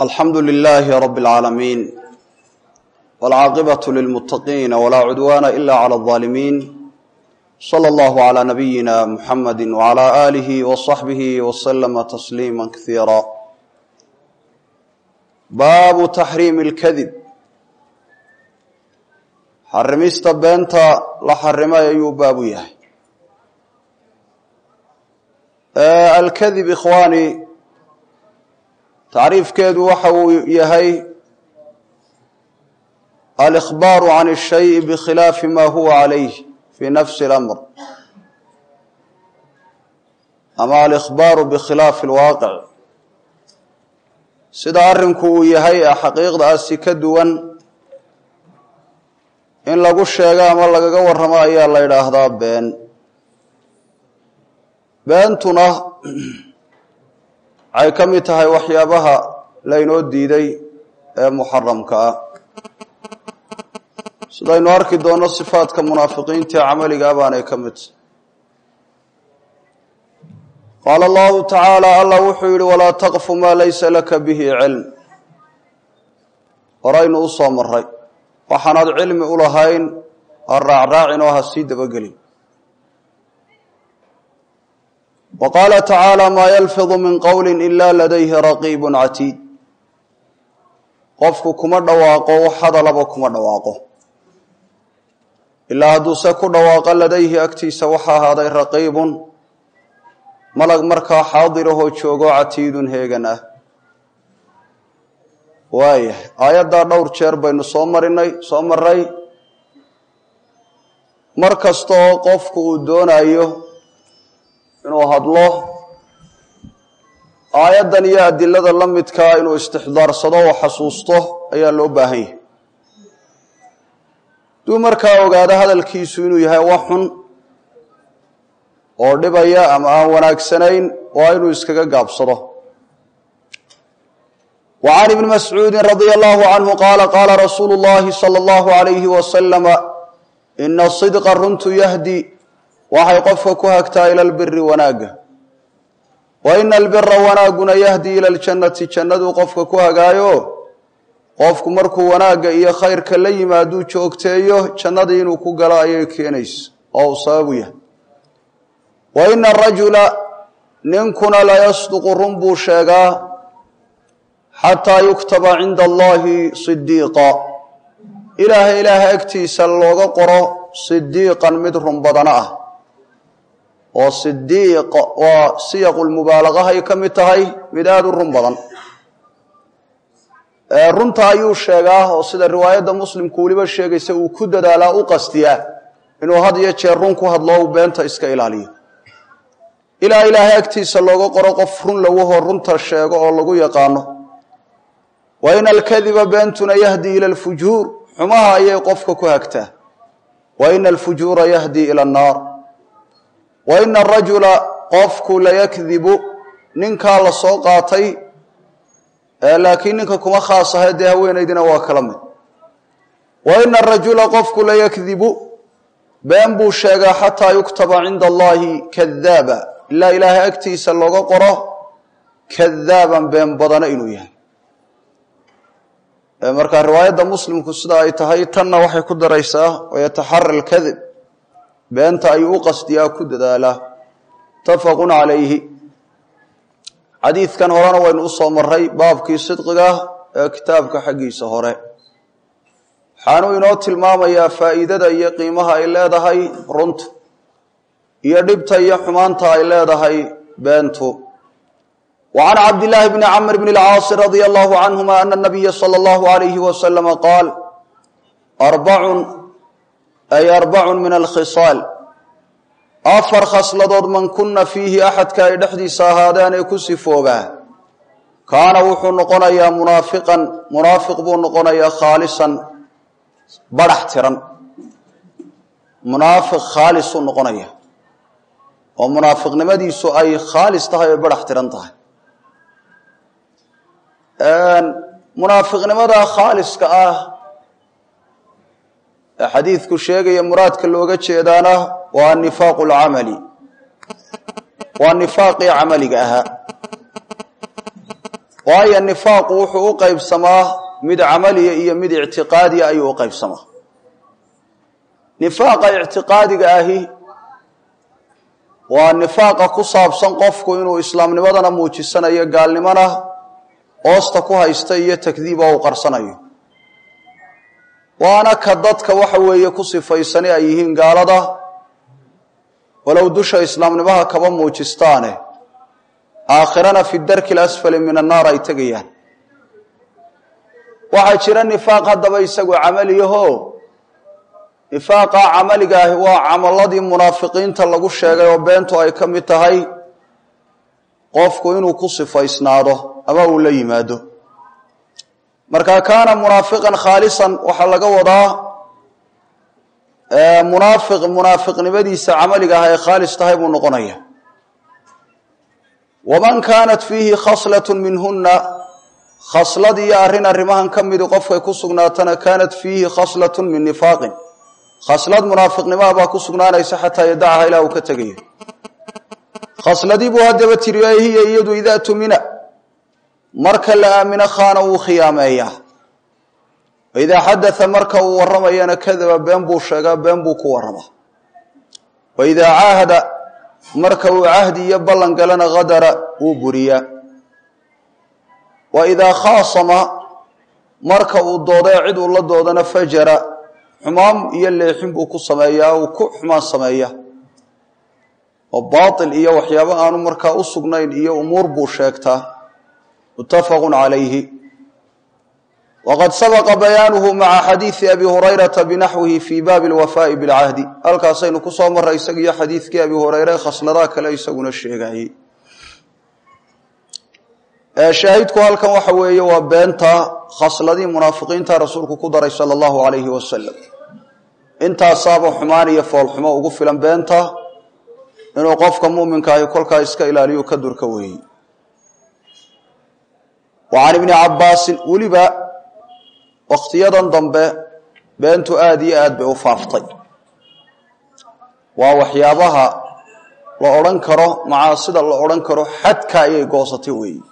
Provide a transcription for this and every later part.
alxamdu lilaahi rab اlcaalamiin wاlcaaqibaة lilmuttaqiina walaa cudwaana ila clى اظaalimiin slى اllahu عlى nabiyina muxamadi wعlى aalihi wصaxbihi wslama tasliima kasiira baabu taxriimi اlkadib xarimista beenta la xarimay ayuu baabu yahay alkadib ikhwaani tacriifkeedu waxa uu yahay alikhbaaru can الshayi bikhilaafi ma huwa calayh fi nafsi اlamr ama alikhbaaru bikhilaafi اlwaaqic sida arrinku uu yahay ee xaqiiqdaasi ka duwan in lagu sheego ama lagaga warramo ayaa la yidhaahdaa been beentuna waxay ka mid tahay waxyaabaha laynoo diiday ee muxaramka ah sidaynu arki doonno sifaadka munaafiqiinta ee camaliga baanay ka mid tahay qaala allahu tacaala allah wuxuu yidhi walaa taqfu maa laysa laka bihi cilm horaynu u soo maray waxaanaad cilmi u lahayn ha raacraacin oo ha sii dabagelin wa qaala tacaala maa yalfidu min qowli ila ladayhi raqiibu catiid qofku kuma dhawaaqo wax hadalaba kuma dhawaaqo ilaa hadduuse ku dhawaaqo ladayhi agtiisa waxa ahaaday raqiibun malag markaa xaadirahoo joogo catiidun heegan ah waayahay aayaddaa dhowr jeer baynu soo marinay soo maray mar kasta oo qofku uu doonayo inuu hadlo aayaddan iyo adilada la midkaa inuu istixdaarsado oo xasuusto ayaa loo baahan yahay duu markaa ogaado hadalkiisu inuu yahay wax xun oo dhibaya ama aan wanaagsanayn waa inuu iskaga gaabsado wa can ibni mascuudin radia allahu canhu qaala qaala rasuulu llahi sala allahu alayhi wasalama ina sidqa runtu yahdi waxay qofka ku hagtaa ila albiri wanaagga wa ina albira wanaagguna yahdi ila aljannati jannaduu qofka ku hagaayo qofku markuu wanaagga iyo khayrka la yimaaduu joogteeyo jannadii inuu ku galo ayay keenaysa oo uu sababu yahay wa ina arajula ninkuna layasduqu run buu sheegaa xataa yuktaba cinda allahi sidiiqa ilaahay ilaahay agtiisa looga qoro sidiiqan mid run badana ah oo sidiiq waa siyaqu lmubaalaqahay ka mid tahay mid aada u run badan runta ayuu sheegaa oo sida riwaayadda muslimku weliba sheegaysa uu ku dadaalaa u qastiyaa inuu had iyo jeer run ku hadlo uu beenta iska ilaaliyo ilaa ilaahay agtiisa looga qoro qof run lawahoo runta sheego oo lagu yaqaano wa ina alkadiba beentuna yahdi ila alfujuur xumaha ayay qofka ku hagtaa wa ina alfujuura yahdi ila annaar wa ina arajula qofku layakdibu ninkaa la soo qaatay laakiin ninka kuma khaas ahay dee haweenaydina waa kala mid wa ina arajula qofku layakdibu been buu sheegaa xataa yuktaba cinda allahi kadaaba ilaa ilaahay agtiisa looga qoro kadaaban been badana inuu yahay marka riwaayadda muslimku sida ay tahay tanna waxay ku daraysaa wayataxara alkadib beenta ayuu u qasdiyaa ku dadaalaa mutafaqun calayhi xadiidkan horena waynu usoo maray baabkii sidqiga ee kitaabka xaggiisa hore waxaanuu inoo tilmaamayaa faa'iidada iyo qiimaha ay leedahay runtu iyo dhibta iyo xumaanta ay leedahay beentu wa can cabdillaahi bni camr bni alcaasi radia allahu canhuma ana nabiya sala allahu alayhi wasalama qaal arbacun ay arbacun min alkhisaal afar khasladood man kunna fiihi axadka ay dhexdiisa ahaadeen ee ku sifoobaa kaana wuxuu noqonayaa munaafiqan munaafiq buu noqonayaa khaalisan badhax tiran munaafiq khaalisuu noqonaya oo munaafiqnimadiisu ay khaalis tahay oy badhax tiran tahay munaafiqnimada khaaliska ah ee xadiidku sheegaya muraadka looga jeedaana waa nifaaqu lcamali waa nifaaqii camaliga ahaa waayo nifaaqu wuxuu u qaybsamaa mid camaliya iyo mid ictiqaadiya ayuu u qaybsamaa nifaaqa ictiqaadiga ahi waa nifaaqa ku saabsan qofku inuu islaamnimadana muujisanayo gaalnimona hoosta ku haysta iyo takdiiba uu qarsanayo waana ka dadka waxa weeye ku sifaysani ay yihiin gaalada walow dusha islaamnimaha kaba muujistaane aakhirana fi darki lasfali min annaar ay tegayaan waxaa jira nifaaq haddaba isagu camaliyaho nifaaqa camaliga ahi waa camaladii munaafiqiinta lagu sheegay oo beentu ay ka mid tahay qofku inuu ku sifaysnaado ama uu la yimaado marka kaana munaafiqan khaalisan waxaa laga wadaa munaafiq munaafiqnimadiisa camaliga ah ay khaalis tahay buu noqonaya waman kaanat fiihi khaslatun minhuna khaslad iyo arrin arrimahan ka midi qofkay ku sugnaatana kaanat fiihi khaslatun min nifaaqin khaslad munaafiqnimaa baa ku sugnaanaysa xataa yadacaha ilaa uu ka tegaya khasladii buu haddaba tiri ay hiya iyadu idaa tumina marka la aamino khaana wuu khiyaameeyaa waidaa xadaa marka uu warramayana kadaba been buu sheegaa been buu ku warramaa waidaa caahada marka uu cahdi iyo ballan galana hadara wuu buriyaa waidaa khaasama marka uu doodee cid uu la doodana fajara xumaan iyo leexin buu ku sameeyaa uu ku xumaan sameeya oo baatil iyo waxyaabo aanu markaa u sugnayn iyo umuur buu sheegtaa muttafaqun calayhi waqad sabaqa bayaanuhu maca xadiidi abi hurayrata binaxwihi fii baabi alwafaa'i bilcahdi halkaasaynu ku soo marray isagiiyo xadiidkii abi hureyre khasladaha kale isaguna sheegayey shaahidku halkan waxa weeye waa beenta khasladii munaafiqiinta rasuulku ku daray sala allahu calayhi wasalam intaasaaba xumaan iyo foolxumo ugu filan beenta inuu qofka muminka ahi kolkaa iska ilaaliyu ka durka weeyey wa can ibni cabbaasin weliba wakhtiyadan dambe beentu aada iyo aad bay u faaftay waa waxyaabaha la odhan karo macaasida la odhan karo xadka ayay goosatay weeyi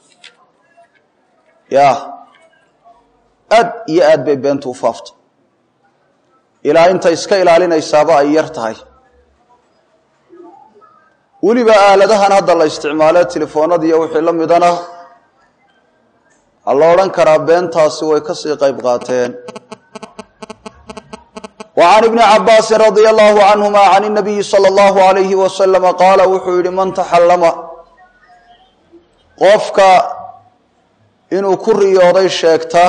ya aad iyo aad bay beentu u faaftay ilaa inta iska ilaalinaysaaba ay yar tahay weliba aaladahan hadda la isticmaale telefoonadiiyo wixii la midana waxaa la odhan karaa beentaasi way kasii qayb qaateen wa can ibni cabaasin radia allahu canhuma can inabiyi sala allahu alayhi wasalama qaala wuxuu yihi man taxallama qofka inuu ku riyooday sheegta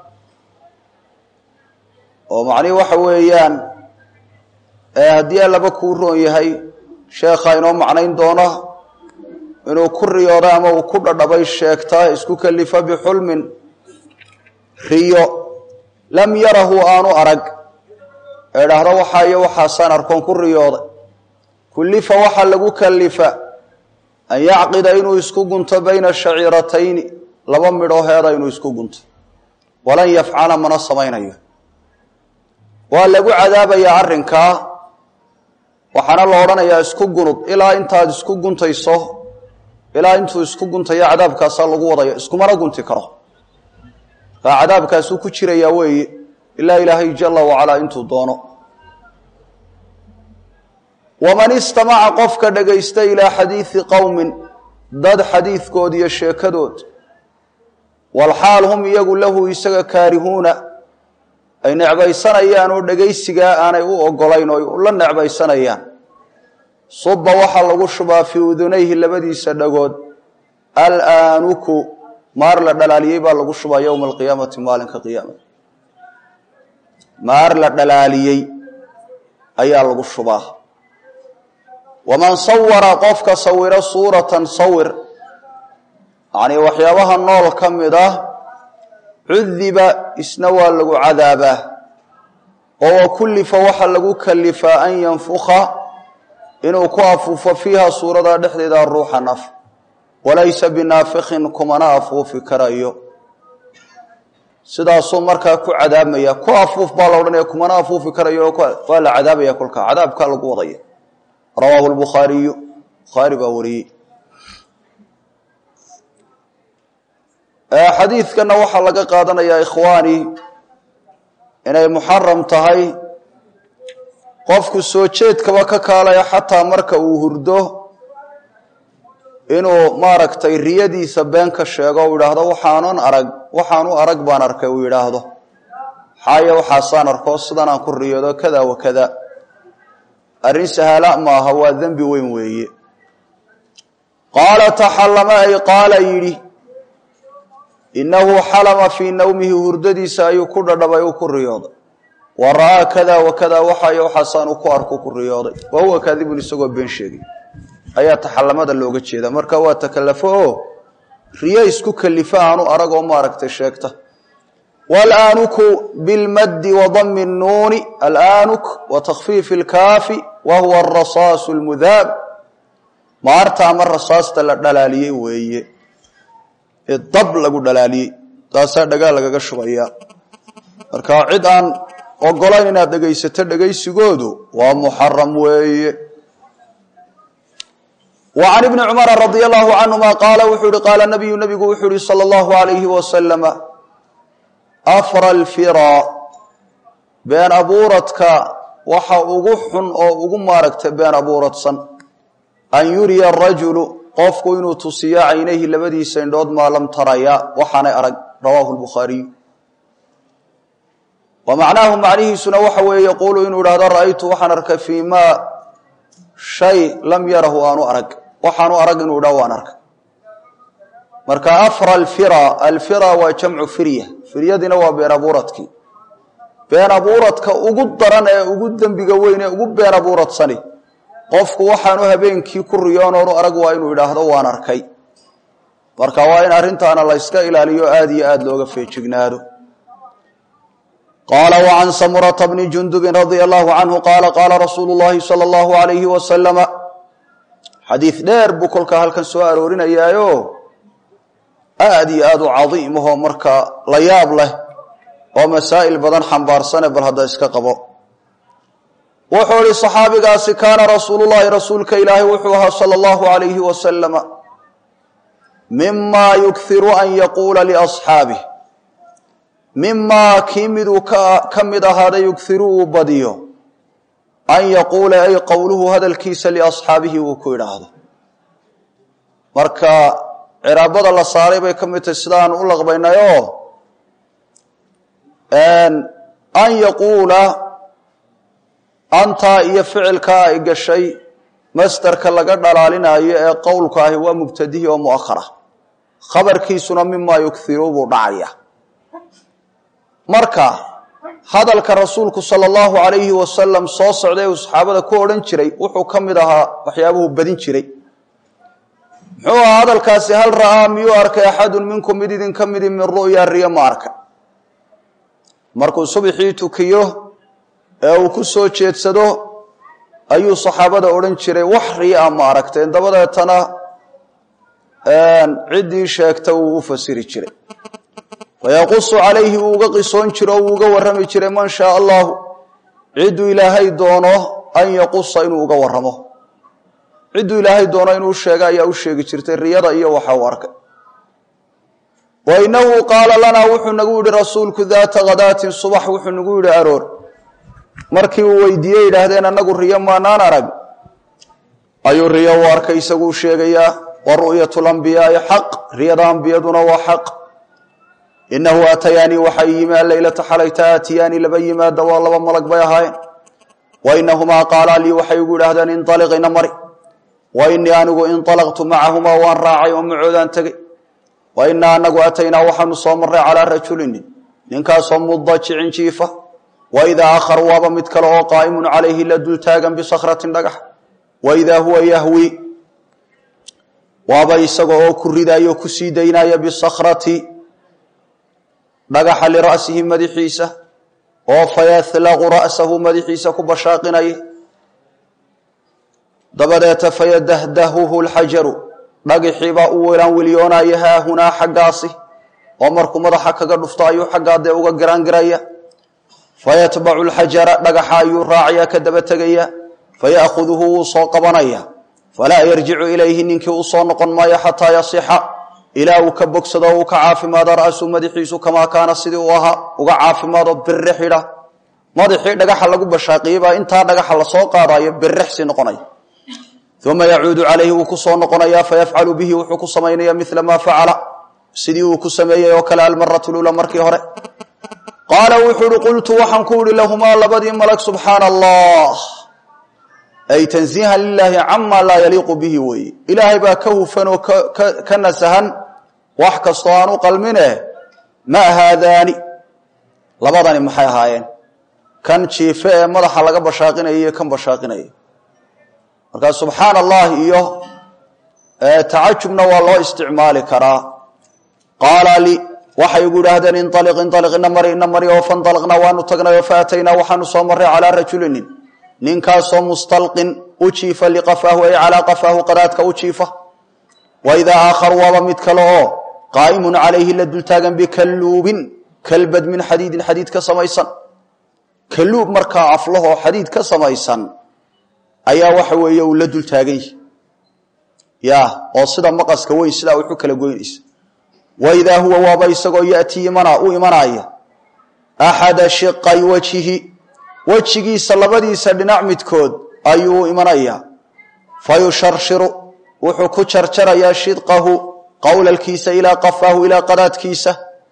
oo macnihi waxa weeyaan haddii allaba kuu roon yahay sheekha inoo macnayn doona inuu ku riyooday ama uu ku dhadhabay sheegtaa isku kelifa bixulmin riyo lam yarahu aanu arag ee dhahdo waxaa iyo waxaasaan arkoon ku riyooday kullifa waxaa lagu kalifa an yacqida inuu isku gunto bayna shaciiratayni laba midhoo heeda inuu isku gunto walan yafcala mana samaynayo waa lagu cadaabayaa arrinkaa waxaana la odhanayaa isku gunud ilaa intaad isku guntayso ilaa intuu isku guntayo cadaabkaasaa lagu wadaya iskumana gunti karo kaa cadaabkaasuu ku jirayaa weeye ilaa ilaahay jala wacalaa intuu doono waman istamaca qofka dhagaysta ilaa xadiidi qowmin dad xadiidkood iyo sheekadood walxaal hum iyagu lahu isaga kaarihuuna ay necbaysanayaan oo dhegaysigaa aanay u ogolayn oo la necbaysanayaan suba waxaa lagu shubaa fii udunayhi labadiisa dhagood alaanuku maar la dhalaaliyey baa lagu shubaa yowma alqiyaamati maalinka qiyaamada maar la dhalaaliyey ayaa lagu shubaa waman sawara qofka sawiro suuratan sawir yacnii waxyaabaha nool ka mid ah cudiba isna waa lagu cadaabaa oo wa kullifa waxaa lagu kalifaa an yanfuka inuu ku afuufo fiiha suuradaa dhexdeeda ruuxa naf walaysa binaafikin kumana afuufi karayo sidaasuu markaa ku cadaabmaya ku afuuf baa la odhanaya kumana afuufi karayo waa la cadaabaya kolkaa cadaabkaa lagu wadaya rawaahu lbukhaariyu bukhaari baa wariyey xadiidkana waxaa laga qaadanayaa ikhwaani inay muxaram tahay qofku soo jeedkaba ka kaalaya xataa marka uu hurdo inuu maaragtay riyadiisa been ka sheego u yidhaahdo waxaanan arag waxaan u arag baan arkay uu yidhaahdo xaaya waxaasaan arko sidan aan ku riyoodo kada wa kada arrin sahala maaha waa dembi weyn weeye qaala taxallama ay qaala yidhi innahu xalama fii nawmihi hurdadiisa ayuu ku dhadhabay uu ku riyooday wa ra'aa kada wa kada waxaay waxaasaan uu ku arku ku riyooday wa huwa kaadibun isagoo been sheegay ayaa taxallamada looga jeeda marka waa takallafo oo riyo isku kalifa aanu arag oo maaragtay sheegta walanuku bilmaddi wadami nnuuni alanuk wa takhfiifi lkaafi wa huwa arasaasu lmudaab maarta ama rasaasta la dhalaaliyey weeye ee dab lagu dhalaaliyey taasaa dhagaal lagaga shubaya marka cid aan ogolayn inaad dhegaysato dhegaysigoodu waa muxaram weeye وعن بن cمر رضي الله عنهma qاala wuxuu hi qaala نبyu نbigu wuxuu hi slى الlaه عaليهi وسلم أfrى الفirا been abuuradka waxa ugu xun oo ugu maaragta been abuuradsan an yuriya الrajuل qofku inuu tusiyo caynayhi labadiisa indhood maa lam taraya waxaanay arag rawaahu الbukhaariyu wa macnaahu macnihiisuna waxa weeye yquulu inuu ihahdo ra'aytu waxaan arkay fii ma shay lam yarahu aanu arag waxaanu arag inuu dha waan arkay marka afra alfira alfira waa jamcu firya firyadina waa been abuuradkii been abuuradka ugu daran ee ugu dembiga weyn ee ugu been abuuradsani qofku waxaanu habeenkii ku riyoonoonu arag waa inuu idhaahdo waan arkay marka waa in arrintaana la yska ilaaliyo aada iyo aada looga feejignaado qaala وعan samurةa bni jundubi radي الlahu canhu qaala qaala rasuulu الlahi salى الlahu عalayhi wasalama xadiid dheer buu kolkaa halkan soo aroorinayaayo aada iyo aada u cadiimahoo markaa la yaab leh oo masaa'il badan xambaarsane bal hadda iska qabo wuxuu ihi صaxaabigaasi kaana rasuulu llahi rasuulka ilaahay wuxuu ahaa salى الlahu عalayhi wasalama mima yukhiru an yaquula liأصxaabih mimaa kii miduu ka mid ahaaday yughiru uu badiyo an yaquula ay qowluhu hadalkiisa liasxaabihi uu ku idhaahdo marka ciraabada la saaray bay ka mid tahay sidaan u laqbaynayoo an yaquula antaa iyo ficilkaa ay gashay masderka laga dhalaalinayo ee qowlka ahi waa mubtadihi oo mu'ahara khabarkiisuna mimaa yughiru buu dhacaya marka hadalka rasuulku sala allahu calayhi wasalam soo socday uu saxaabada ku odhan jiray wuxuu ka mid ahaa waxyaabuhu badin jiray muxuu ahaa hadalkaasi hal ra'aa miyuu arkay axadun minkum mid idinka midi min ru'ya riyo ma arka markuu subxii tukiyo ee uu ku soo jeedsado ayuu saxaabada odhan jiray wax riyaa ma aragteen dabadeetana ciddii sheegta wuu u fasiri jiray fayaqusu calayhi wuu uga qisoon jiro o wuu uga warrami jiray man shaa allahu cidduu ilaahay doono an yaqusa inuu uga warramo cidduu ilaahay doono inuu sheega ayaa u sheegi jirtay riyada iyo waxa uu arkay wa inahu qaala lanaa wuxuu nagu yidhi rasuulku daata khadaatin subax wuxuu nagu yidhi aroor markii uu weydiiyey yidhaahdeen annagu riyo maanaan arag ayuu riyo u arkay isaguu sheegayaa wa ru'yatu lambiyaai xaq riyada ambiyaduna waa xaq inahu aatayaanii waxay yimi alleylata xalayta aatiyaanii laba yimaada waa laba malag bay ahaayeen wa inahumaa qaalaa lii waxay igu idhahdeen inaliq ina mari wa inii anigu inalaqtu macahumaa waan raacay oo macoodaan tegey wa inaa anagu ataynaa waxaanu soo marray calaa rajulinin ninkaasoo mudajicin jiifa wa idaa akhar waaba mid kale oo qaa'imun calayhi la dul taagan bisakratin dhagax wa idaa huwa yahwi waaba isaga oo ku ridayo ku sii daynaya bisakrati dhagaxa lira'sihi madaxiisa oo fayahlaqu ra'sahu madaxiisa ku bashaaqinaya dabadeeta fayadahdahuhu lxajaru dhagixibaa u welaan welyoonaya haahunaa xaggaasi oo markuu madaxa kaga dhufto ayuu xaggaa dee uga giraangiraya fayatbacu lxajara dhagaxa ayuu raacaya ka daba tegaya faya'khuduhu wuu soo qabanaya falaa yarjicu ilayhi ninkii u soo noqon maayo xataa yasixa ilaa uu ka bogsado o uu ka caafimaado ra'su madaxiisu kamaa kaana sidii uu ahaa uga caafimaado biri xidha madaxii dhagaxa lagu bashaaqiyey baa intaa dhagaxa lasoo qaadayo birixsi noqonaya uma yacuudu calayhi wuu ku soo noqonayaa fayafcalu bihi wuxuu ku samaynaya mila maa facala sidii uu ku sameeyey oo kale almaratu lula markii hore qaala wuxuu uhi qultu waxaan ku ihi lahumaa labadii malag subxaana allah ay tansiihan lilaahi cama laa yaliiqu bihi weeye ilaahay baa ka hufan oo ka nasahan wax kastoo aan u qalmine ma haadaani labadani maxay ahaayeen kan jiife ee madaxa laga bashaaqinaya iyo kan bashaaqinaya markaa subxaana allahi iyo tacajubna waa loo isticmaali karaa qaala li waxay igu idhaahdeen inaliq inaliq ina mari ina mari oo fanalaqnaa waanu tagnay oo faataynaa waxaanu soo marray calaa rajulinin ninkaasoo mustalqin u jiifa liqafaahu ay calaa qafaahu qadaadka u jiifa wa idaa aakharu waaba mid kale oo qaa'imun calayhi la dultaagan bikalluubin kalbad min xadiidin xadiid ka samaysan kalluub markaa aflahoo xadiid ka samaysan ayaa waxa weeye uu la dultaagan yahi ya oo sida maqaska weyn sidaa wuxu kala goynaysa waidaa huwa waaba isagoo yatii u imanaya axada shiqay wajhihi wejigiisa labadiisa dhinac midkood ayuu imanayaa fayusharshiru wuxuu ku jarjarayaa shidqahu qowlalkiisa ilaa qafaahu ilaa qadaadkiisa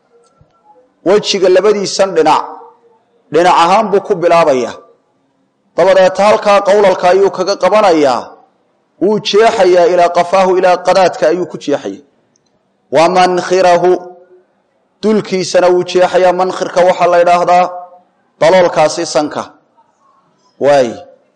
wejiga labadiisan dhinac dhinac ahaan buu ku bilaabaya dabadeeta halkaa qowlalka ayuu kaga qabanayaa wuu jeexayaa ilaa qafaahu ilaa qadaadka ayuu ku jeexaya wa mankhirahu dulkiisana wuu jeexayaa mankhirka waxaa la ydhaahdaa daloolkaasi sanka waay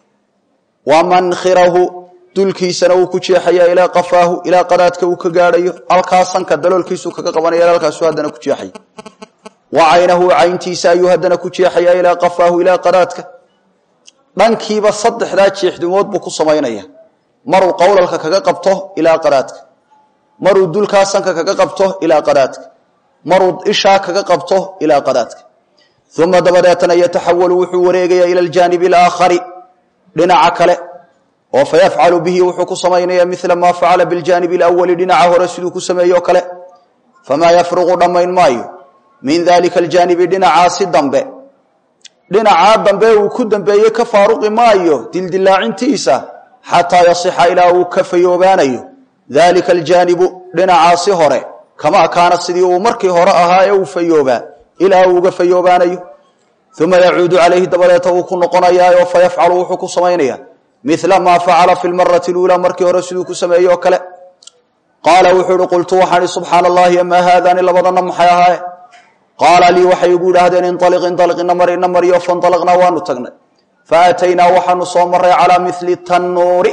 wa mankhirahu dulkiisana wuu ku jeexayaa ilaa qafaahu ilaa qadaadka uu ka gaadhayo halkaa sanka daloolkiisuu kaga qabanaya halkaasu haddana ku jeexaya wa caynahu cayntiisa ayuu haddana ku jeexayaa ilaa qafaahu ilaa qadaadka dhankiiba saddexdaa jeexdimood buu ku samaynaya maruu qowlalka kaga qabto ilaa qadaadka maruu dulkaa sanka kaga qabto ilaa qadaadka maruu ishaa kaga qabto ilaa qadaadka uma dabadeetana yataxawalu wuxuu wareegayaa ila aljaanibi alaakhari dhinaca kale oo fayafcalu bihi wuxuu ku samaynaya mila maa facala biljaanibi alawali dhinaca hore siduu ku sameeye o kale famaa yafruqu dhammayn maayo min dalika aljaanibi dhinacaasi dambe dhinacaa dambe uu ku dambeeye ka faaruqi maayo dildilaacintiisa xataa yasixa ilaa uu ka fayoobaanayo dalika aljaanibu dhinacaasi hore kamaa kaana sidii uu markii hore ahaa ee uu fayoobaa ilaa uu uga fayoobaanayo uma yacuudu calayhi dabadeeta uu ku noqonayaa fayafcalu wuxuu ku samaynaya mila maa facala fi lmarati luulaa markii hore siduu ku sameeyey oo kale qaala wuxuu ihi qultu waxaan ihi subxaana allahi amaa haadaani labadana maxay ahaaye qaala lii waxay igu idhaahdeen inaliq inaliq ina mari ina mariyo fanalaqnaa waanu tagnay faataynaa waxaanu soo maray calaa mili tannuuri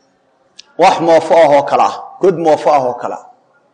wax moofo ah oo kale ah god moofo ah oo kale ah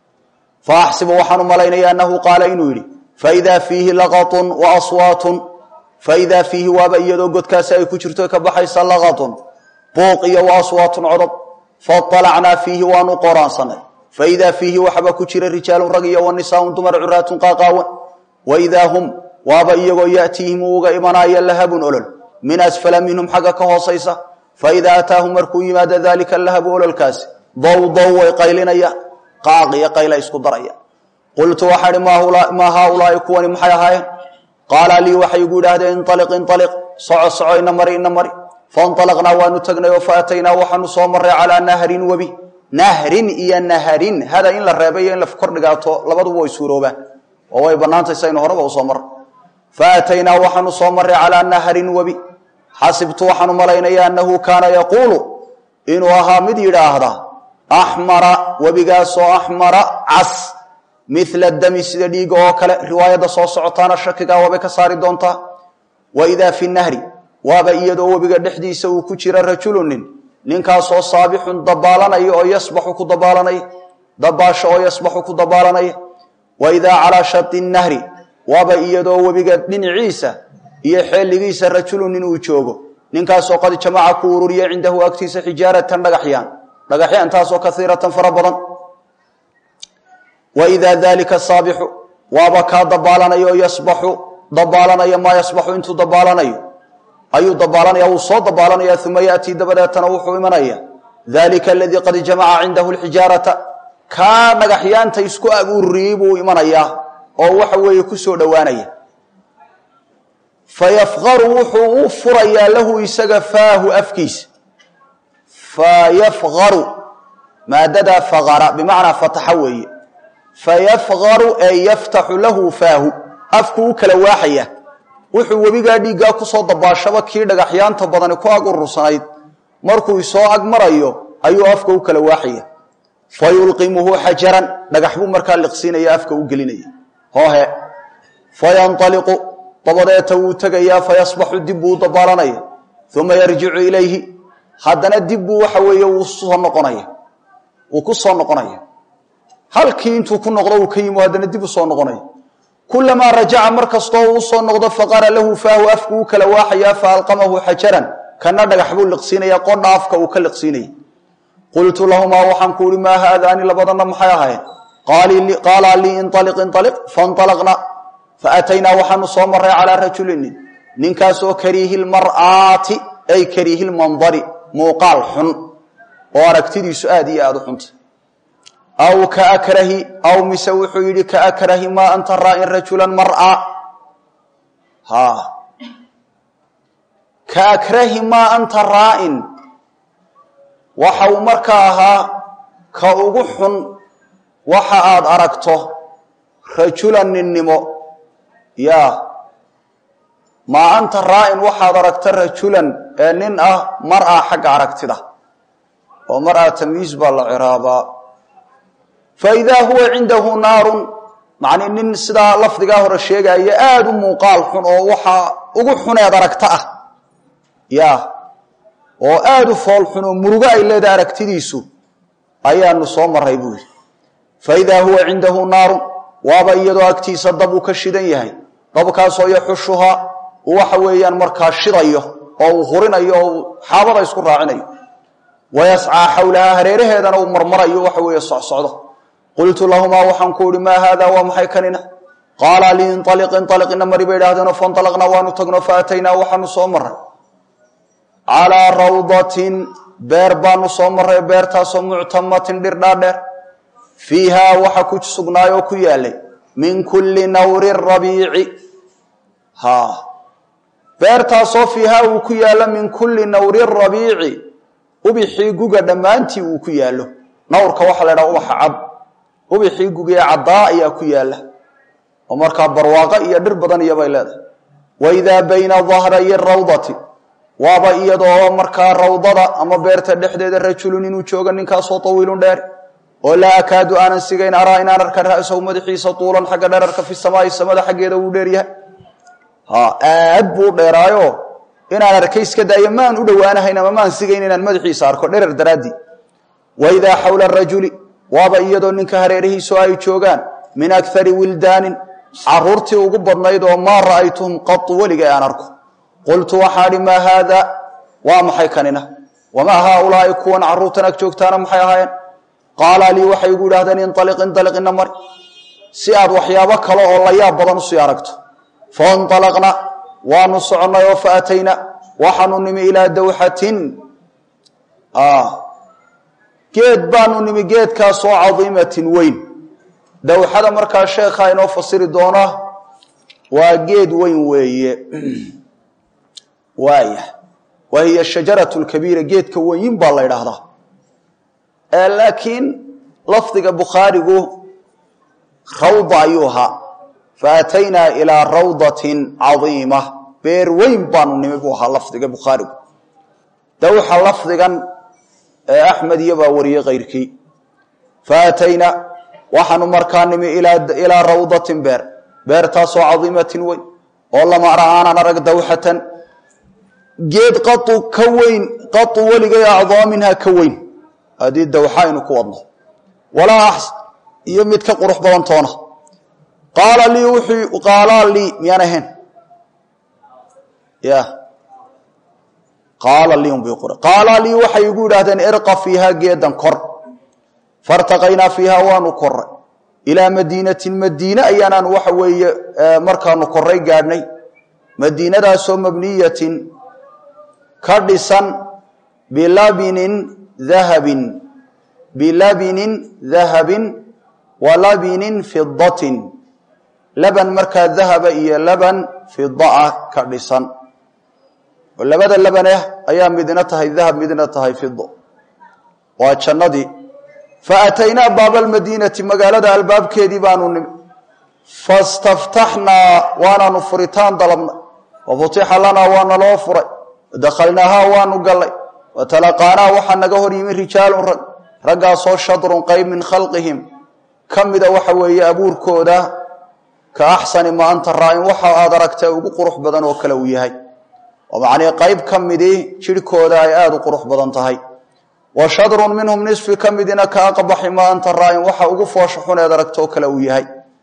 fa axsibu waxaan u malaynaya annahu qaala inuu yidhi faidaa fiihi laqatun wa aswaatun faidaa fiihi waaba iyadoo godkaasi ay ku jirto ka baxaysa laqatun buuq iyo wa aswaatun codod faطalacnaa fiihi waanu qoraansanay faidaa fiihi waxba ku jira rijaalun rag iyo wanisaaun dumar curaatun qaaqaawan waidaa hum waaba iyagoo yatiihim uuga imanaya lahabun olol min asfala minhum xagga ka hoosaysa faidaa ataahum markuu yimaado dalika lahabu ololkaasi dowdow way qaylinayaan qaaq iyo qayla isku daraya qultu waxaa ihi maa haaulaai kuwani maxay ahaayeen qaala lii waxay igu idhaahdeen inaliq inaliq soco soco ina mari ina mari fainalaqnaa waanu tagnay oo faataynaa waxaanu soo maray calaa nahrin webi nahrin iyo naharin hada in la reebay iyo in la kordhigaato labaduba way suuroobaan oo way bannaantay saynu horeba usoo marra faataynaa waxaanu soo maray calaa nahrin webi xasibtu waxaanu malaynaya annahu kaana yaquulu inuu ahaa mid yidhaahda axmara webigaasoo axmara cas mila dami sida dhiiga oo kale riwaayadda soo socotaana shakigaa waabay ka saari doontaa wa idaa fi nahri waaba iyadoo webiga dhexdiisa uu ku jira rajulunin ninkaasoo saabixun dabaalanaya oo yasbaxu ku dabaalanaya dabaasho oo yasbaxu ku dabaalanaya wa idaa calaa shati nahri waaba iyadoo webiga dhinaciisa iyo xeeligiisa rajulun nin uu joogo ninkaasoo qad jamaca ku ururiya cindahu agtiisa xijaaratan dhagaxyaan dhagaxyaantaasoo kaiiratan fara badan wa idaa dalika saabixu waaba kaa dabaalanayo yasbaxu dabaalanaya maa yasbaxu intuu dabaalanayo ayuu dabaalanaya wuu soo dabaalanaya uma yatii dabadeetana wuxuu imanaya dalika aladii qad jamaca cindahu lxijaarata kaa dhagaxyaanta isku abuuriyey buu imanayaa oo waxa weeye ku soo dhowaanaya fayafqaru wuxuu u furayaa lahu isaga faahu afkiisa fayafqaru maadadaa faqara bimacnaa fataxa weeye fayafqaru ee yaftaxu lahu faahu afku u kala waaxaya wuxuu webigaa dhiiggaa kusoo dabaashaba kii dhagaxyaanta badani ku ag urursanayd markuu isoo ag marayo ayuu afka u kala waaxaya fa yulqimuhu xajaran dhagax buu markaa liqsiinaya afka u gelinaya hoohe fayanaliqu dabadeeta wuu tegayaa fayasbaxu dib buu u dabaalanaya uma yarjicu ilayhi haddana dib buu waxa weeye wuu soo noqonaya wuu ku soo noqonaya halkii intuu ku noqdo uu ka yimo haddana dib u soo noqonaya kulamaa rajaca mar kastoo uu usoo noqdo faqara lahu faahu afku u kala waaxayaa faalqamahu xajaran kana dhagax buu liqsiinaya qodha afka uu ka liqsiinaya qultu lahumaa waxaan ku uhi maa haadaani labadana maxay ahayn qaalaa lii inaliq inaliq fainalaqna faataynaa waxaanu soo maray calaa rajulinin ninkaasoo kariihi lmar'aati ay kariihi lmandari muuqaal xun oo aragtidiisu aad iyo aada u xunta aw kaakrahi aw mise wuxuu yidhi kaakrahi maa anta raa'in rajulan mar'a ha kaakrahi maa anta raa'in waxa uu markaa ahaa ka ugu xun waxa aad aragto rajulan ninnimo ya maa anta raa'in waxaad aragta rajulan ee nin ah mar'a xagga aragtida oo mar'a tamyiis baa la ciraabaa faidaa huwa cindahu naarun macnii nin sidaa lafdigaa hore sheegaya aada u muuqaal xun oo waxaa ugu xuneed aragta ah ya oo aada u fool xun oo murugo ay leedahay aragtidiisu ayaanu soo maray buu yidhi faidaa huwa cindahu naarun waaba iyadoo agtiisa dab uu ka shidan yahay dabkaasoo yaxushuhaa uu waxa weeyaan markaa shidayo oo uu hurinayo oo uu xaabada isku raacinayo wayascaa xawlahaa hareeraheedana uu marmarayo waxa weeye socsocdo qultu lahumaa waxaan ku uhi maa haada waa maxay kanina qaala lii inaliq inaliq ina mari bay idhahdeenoo fainalaqnaa waanu tagno faataynaa waxaanu soo maray calaa rawdatin beer baanu soo maray beertaasoo muctamatin dhir dhaadheer fiihaa waxa ku sugnaayoo ku yaalay min kulli nawri rabiici ha beertaasoo fiihaa uu ku yaallo min kulli nawri rabiici ubixii guga dhammaantii uu ku yaallo nawrka waxaa la ydhaha ubaxa cad ubixii gugee caddaa ayaa ku yaalla oo markaa barwaaqo iyo dhir badan iyobay leedahay waidaa bayna dahrayi rawdati waaba iyadoo markaa rawdada ama beerta dhexdeeda rajulun inuu joogo ninkaasoo tawiilun dheer oo laa akaadu aanan sigayn araa inaan arka ra'sahu madaxiisa tuulan xagga dherarka fi samaai samada xaggeeda wuu dheeryahay ha aad buu dheeraayo inaan arkay iska daayo maan u dhowaanahayn ama maan sigayn inaan madaxiisa arko dherer daraaddii waidaa xawla rajuli waaba iyadoo ninka hareerihiisu ay joogaan min akari wildaanin caruurtii ugu badnayd oo maa ra'aytuhum qatu weliga aan arko qultu waxaa dhi maa haada waa maxay kanina wamaa haaulaai kuwan caruurtan ag joogtaana maxay ahaayeen qaala lii waxay igu idhahdeen inaliq inaliq ina mari si aad waxyaabo kale oo la yaab badan usii aragto fainalaqna waanu soconnay oo faatayna waxaanu nimi ilaa dawxatin geed baanu nimi geedkaasoo cadiimatin weyn dawxada markaa sheekha inoo fasiri doona waa geed weyn weeye waaya wa hiya shajaratu lkabiira geedka weyin baa la ydhaahdaa laakiin lafdiga bukhaarigu rawda ayuu ahaa faataynaa ilaa rawdatin cadiima beer weyn baanu nimi buu ahaa lafdiga bukhaarigu dawxa lafdigan ee axmed iyo baa wariyey kayrkii faataynaa waxaanu markaa nimi ilaa rawdatin beer beertaasoo cadiimatin weyn oo lama ara aanan arag dawxatan geed qau ka weyn qau weligay acdaa minha ka weyn haddii dawxa aynu ku wadno walaa ax iyo mid ka qurux badan toona qaala lii wuxuu qaalaa lii miyaan ahayn ya qaala lii unbay qora qaala lii waxay igu yidhaahdeen irqa fiiha geedan kor fartaqaynaa fiiha waanu koray ilaa madiinatin madiine ayaanaanu waxa weeye markaanu koray gaadhnay madiinadaasoo mabniyatin ka dhisan bilabinin dahabin bilabinin dahabin wa labinin fidatin laban markaa dahaba iyo laban fidaa ka dhisan oo labada labaneh ayaa midna tahay dahab midna tahay fido waa jannadii fa ataynaa baaba almadiinati magaalada albaabkeedii baanu nimi fastaftaxnaa waanaanu furitaan dalabnay wa futixa lanaa waa naloo furay dakhalnaahaa waanu gallay wa talaqaanaa waxaa naga hor yimi rijaalun rag raggaasoo shadrun qayb min khalqihim ka mida waxa weeye abuurkooda ka axsani ma anta raa-in waxa aad aragtay ugu qurux badan oo kale uu yahay oo macnii qayb ka midii jidhkooda ay aada u qurux badan tahay wa shadrun minhum nisfi ka midina ka aqbaxi ma anta raa-in waxa ugu foosha xun eed aragta oo kale uu yahay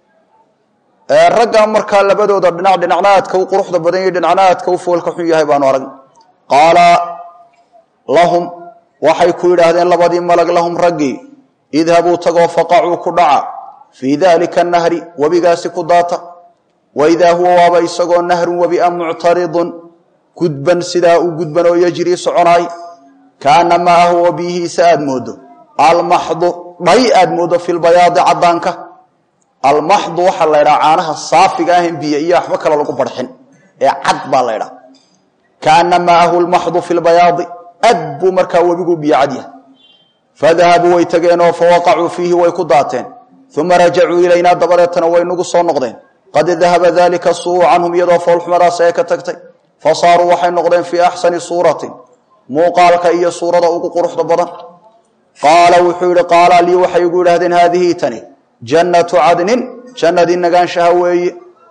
ragga markaa labadooda dhinac dhinacna aadka u quruxda badan iyo dhinacna aadka u foolka xun yahay baanu arag qaala lahum waxay ku yidhaahdeen labadii malag lahum raggii idhabuu tagoo faqacuu ku dhaca fii dalika nahri webigaasi ku daata waidaa huwa waaba isagoo nahrun webi a muctaridun gudban sidaa u gudban oo yajrii soconaay kaana maahu oo biyihiisa aad moodo almaxdu dhay aad moodo fi lbayaadi caddaanka almaxdu waxaa la ydhaha caanaha saafiga ahan biyo iyo waxba kale lagu barxin ee cad baa la ydhaha kaana maahu lmaxdu fi lbayaadi ad buu markaa webigu biyo cad yahay fadahabuu way tageenoo fawaqacuu fiihi way ku daateen uma rajacuu ilaynaa dabadeetana way nagu soo noqdeen qad dahaba dalika suu canhum iyadoo foolxumadaas ee ka tagtay fasaaruu waxay noqdeen fii axsani suuratin muuqaalka iyo suurada ugu quruxda badan qaala wuxuu yihi qaala lii waxay igu yidhahdeen haadihi tani jannatu cadnin jannadii nagaanshaha weeye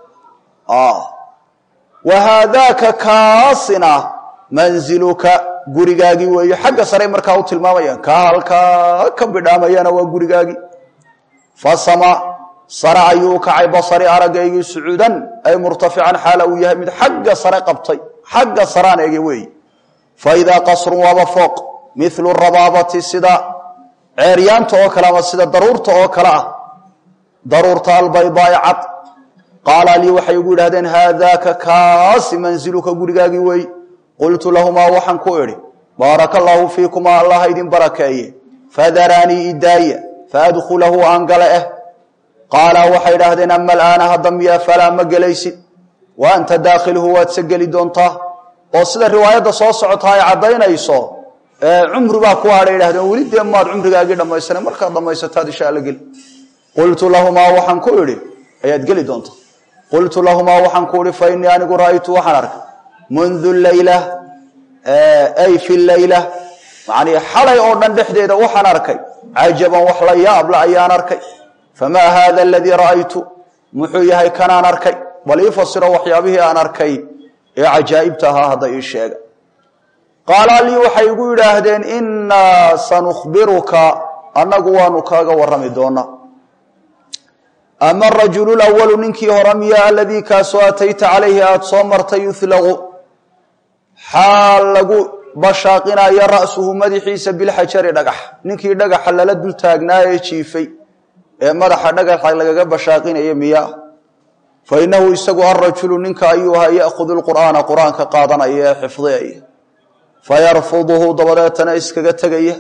wa haadaaka kaasina manziluka gurigaagii weeye xagga sare markaa u tilmaamayaan kaa halkaa ka bidhaamayana waa gurigaagii fasama sare ayuu kacay basari aragaygii sucuudan ay murtafican xaala uu yahay mid xagga sare qabtay xagga saraan ege weeye fa idaa qasrun waaba fooq milu rabaabati sida ceeryaanta oo kale ama sida daruurta oo kale ah daruurta albaydaai cad qaala lii waxay igu yidhahdeen haadaaka kaasi manziluka gurigaagii weeye qultu lahumaa waxaan ku idhi baaraka allaahu fiikumaa allah idin barakeeye fadaraanii idaaya faadkhulahu aan gale eh qaala waxay idhaahdeen ama alaana hadda miya falaa ma gelaysid wa anta daakhiluhu waad se geli doontaa oo sida riwaayadda soo socota ay caddaynayso cumri baa ku hadhay idhahdeen weli dee maad cumrigaagii dhammaysana markaad dhammaysataad insha alla geli qultu lahumaa waxaan ku idhi ayaad geli doontaa qultu lahumaa waxaan ku idhi fa innii anigu ra'aytu waxaan arkay mundu leyla ay fi leyla macnii xalay oo dhan dhexdeeda waxaan arkay cajaban wax la yaabla ayaan arkay famaa haada aladii ra'aytu muxuu yahay kanaan arkay bal ii fasiro waxyaabihii aan arkay ee cajaa'ibta ahaa hadda ii sheega qaala lii waxay igu yidhaahdeen innaa sanukhbiruka annagu waanu kaaga warrami doonaa ama arajulu lawalu ninkii hore miya aladii kaasoo atayta calayhi aada soo martay yuhlaqu xaal lagu bashaaqinayo ra'suhu madaxiisa bilxajari dhagax ninkii dhagaxa lala dul taagnaa ee jiifay ee madaxa dhagaxa lagaga bashaaqinaya miya fa innahu isagu alrajulu ninka ayuu ahaa ya'khudu lqur'aana qur-aanka qaadanaya ee xifdiyaya fayarfuduhu dabadeetana iskaga tegaya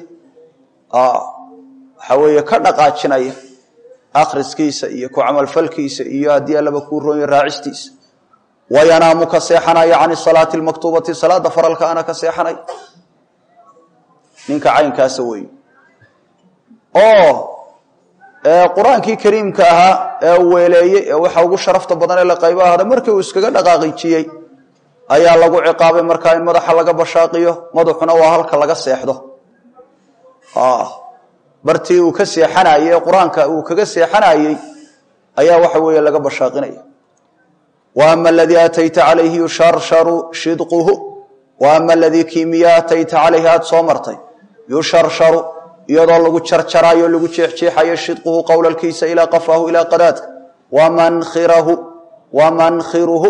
waxa weeye ka dhaqaajinaya akhriskiisa iyo ku camalfalkiisa iyo haddii allaba kuu roonya raacistiisa wayanaamu ka seexanaya can salaati lmaktuubati salaada faralka ana ka seexanay ninka caynkaasa weeye oo qur-aankii kariimka ahaa ee uu weeleeyey ee waxa ugu sharafta badan ee la qaybo ahada markii uu iskaga dhaqaaqijiyey ayaa lagu ciqaabay markaa in madaxa laga bashaaqiyo madaxuna waa halka laga seexdo bartii uu ka seexanayey ee qur-aanka uu kaga seexanayey ayaa waxa weeye laga bashaaqinaya wa ama aladii atayta calayhi yusharsharu shidquhu wa ama aladii kiimiya atayta calayhi aada soo martay yusharsharu iyadoo lagu jarjarayo lagu jeexjeexayo shidquhu qowlalkiisa ilaa qafaahu ilaa qadaadka wamankhirahu wamankiruhu